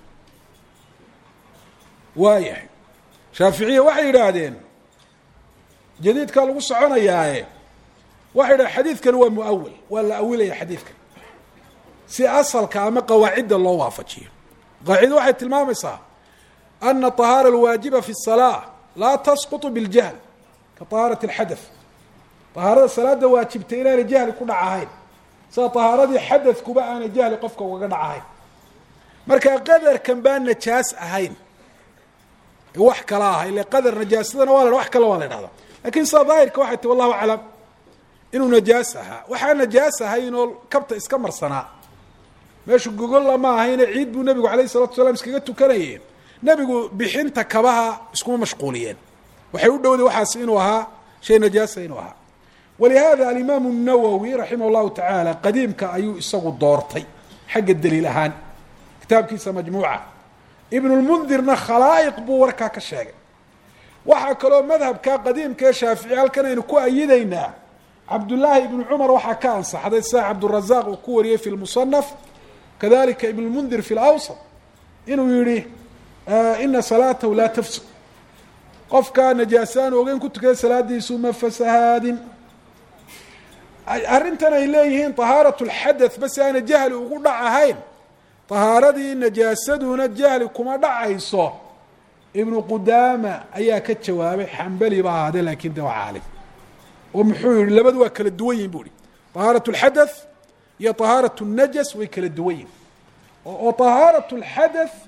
waayahay shaaficiya waxay yidhaahdeen jadiidkaa lagu soconayaaye waxay yidhahdeen xadiidkani waa muawil waa la awilaya xadiidkan si asalka ama qawaacidda loo waafajiyo qaacido waxay tilmaamaysaa ana طahaara alwaajiba fi الsalaa laa tasquط biاljahl ka طahaarat اlxadaث طahaarada salaada waajibtay inaanay jahli ku dhacahayn sida طahaaradii xadadkuba aanay jahli qofka ugaga dhacahayn marka qadarkan baa najaas ahayn wax kala ah ile qadar najaasadana waa la wax kale waa la dhahda lakin sida daahirka waxay ti wallahu aclam inuu najaas ahaa waxaa najaas ahayn oo kabta iska marsanaa meeshu gogolla ma ahayne ciid buu nebigu alayh salatu salaam iskaga tukanayeen nebigu bixinta kabaha iskuma mashquuliyeen waxay u dhowday waxaas inuu ahaa shay najaasa inuu ahaa walihada alimaamu الnawowi raximah اllahu tacaala qadiimka ayuu isagu doortay xagga daliil ahaan kitaabkiisa majmuuca ibn lmundirna khalaa'iq buu warkaa ka sheegay waxaa kaloo madhabka qadiimka ee shaafici halkan aynu ku ayidaynaa cabdullaahi ibnu cumar waxaa ka ansaxday sida cabdurazaq uu ku wariyey fi lmusanaf kadalika ibn lmundir fi lawsat inuu yihi ina salaatahu laa tafsud qofkaa najaasaan ogeyn ku tukada salaadiisu ma fasahaadin arrintan ay leeyihiin طahaarat اlxadaث bas aana jahli ugu dhac ahayn طahaaradii najaasaduna jahli kuma dhacayso ibnu qudaama ayaa ka jawaabay xambali ba ahaadee lakin de waa caalim oo muxuu yihi labadu waa kala duwan yihin bu hi طahaaraة اlxadaث iyo طahaaraة الnajas way kala duwan yihin oo طahaaraة اlxadaث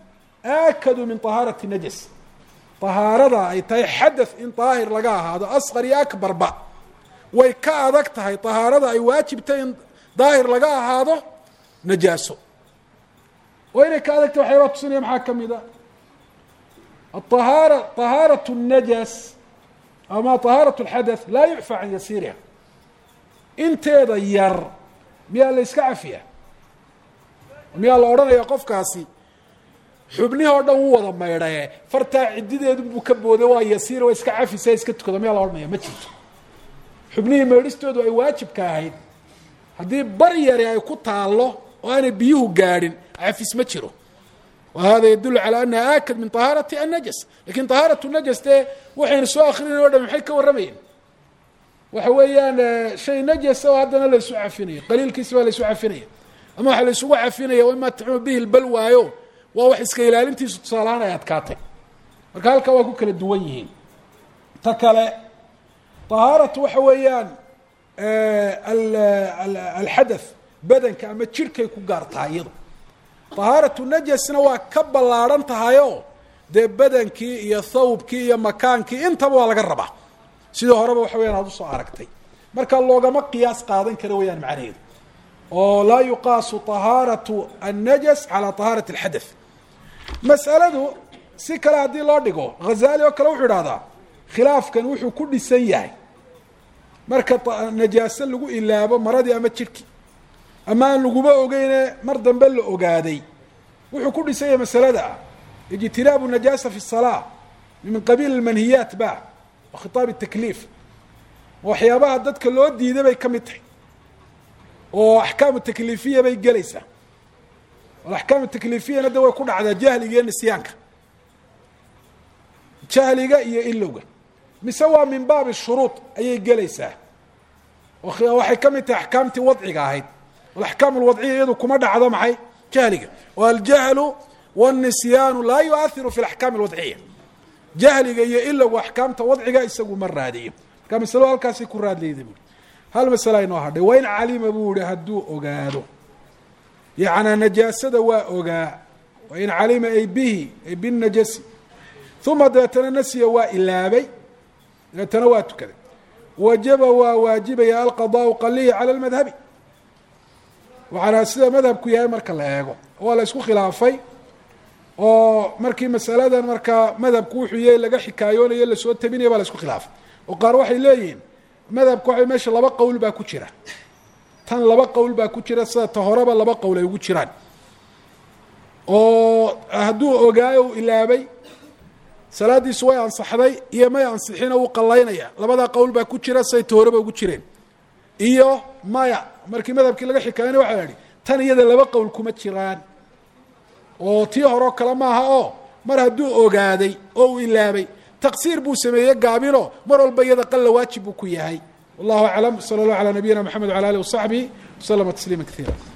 aakadu min طahaarati najas طahaarada ay tahay xadaث in daahir laga ahaado asqar iyo akbarba way ka adag tahay طahaarada ay waajibtay in daahir laga ahaado najaaso oo inay ka adag tahay waxyaabaa tusinaya maxaa ka mid a ahaara طahaaraة الnajas ama طahaaraة الxadaث laa yucfى can yasiiriha inteeda yar miyaa la iska cafiya miyaa la odhanaya qofkaasi xubnihii oo dhan u wada maydhaye fartaa cidideedu buu ka booday waa yasiir waa iska cafisa iska tukado miyaa la odhanaya ma jirto xubnihii maydhistoodu ay waajibka ahayd haddii bar yari ay ku taallo oo aanay biyuhu gaadhin cafis ma jiro wa hada yadulu calى anaha aakad min طahaarati الnajas lakin طahaaraة الnajas dee waxaynu soo akrinayn o dhan maxay ka warramayeen waxa weeyaan shay najasa oo haddana la isu cafinayo qaliilkiisa baa la isu cafinaya ama waxa la isugu cafinaya ima taxumu bihi lbal waayo waa wax iska ilaalintiisu tusaalahaan ay adkaatay marka halkaa waa ku kala duwan yihiin ta kale طahaaratu waxa weeyaan alxadaث badanka ama jirhkay ku gaar tahay iyado طahaaratu najasna waa ka ballaadhan tahayo dee badankii iyo thawbkii iyo makaankii intaba waa laga rabaa sidii horeba waxa weyan aad usoo aragtay marka loogama qiyaas qaadan kara weyaan macnaheedu oo laa yuqaasu طahaaraةu الnajas calى طahaaraة الxadaث mas'aladu si kale haddii loo dhigo hazali oo kale wuxuu idhahdaa khilaafkan wuxuu ku dhisan yahay marka najaaso lagu ilaabo maradii ama jirhkii ama aan laguma ogeyne mar dambe la ogaaday wuxuu ku dhisan yahay masalada ah ijtinaabu najaasa fi الsalaa min qabiil اmanhiyaat ba wa khitaab الtakliif waxyaabaha dadka loo diiday bay ka mid tahay oo axkaamu takliifiya bay gelaysaa alaxkaamu taklifiyana de way ku dhacdaa jahliga iyo nisyaanka jahliga iyo ilowga mise waa min baabi shuruud ayay gelaysaa waxay ka mid tahay axkaamtii wadciga ahayd alaxkaam alwadciya iyadu kuma dhacdo maxay jahliga oo aljahlu wاnisyaanu laa yuahiru fi alaxkaam alwadciya jahliga iyo ilowga axkaamta wadciga isagu ma raadiyo marka masalo halkaasay ku raadlayda buui hal masala inoo hadhay wain calima buu yihi hadduu ogaado yacnaa najaasada waa ogaa wain calima ay bihi ay binajasi uma dabeetana nasiya waa ilaabay dabeetana waa tukaday wajaba waa waajibaya alqadaau qalihi cala lmadhabi waxaana sida madhabku yahay marka la eego waa la isku khilaafay oo markii masaladan markaa madhabku wuxuu yahay laga xikaayoonayo lasoo tabinaya baa la isku khilaafay oo qaar waxay leeyihiin madhabka waxa meesha laba qowl baa ku jira tan laba qowl baa ku jira sida ta horeba laba qowl ay ugu jiraan oo hadduu ogaayo uu ilaabay salaadiisu way ansaxday iyo may ansixina uu qallaynaya labadaa qowl baa ku jira siday ta horeba ugu jireen iyo maya markii madhabkii laga xikaayana waxa la idhi tan iyada laba qowl kuma jiraan oo tii horeo kale maaha oo mar hadduu ogaaday oo uu ilaabay taqsiir buu sameeyey gaabino mar walba iyada qalla waajib buu ku yahay wallahu aclam sala allah calaa nabiyina mxamed wala alih wasaxbihi waslama tasliima kaiira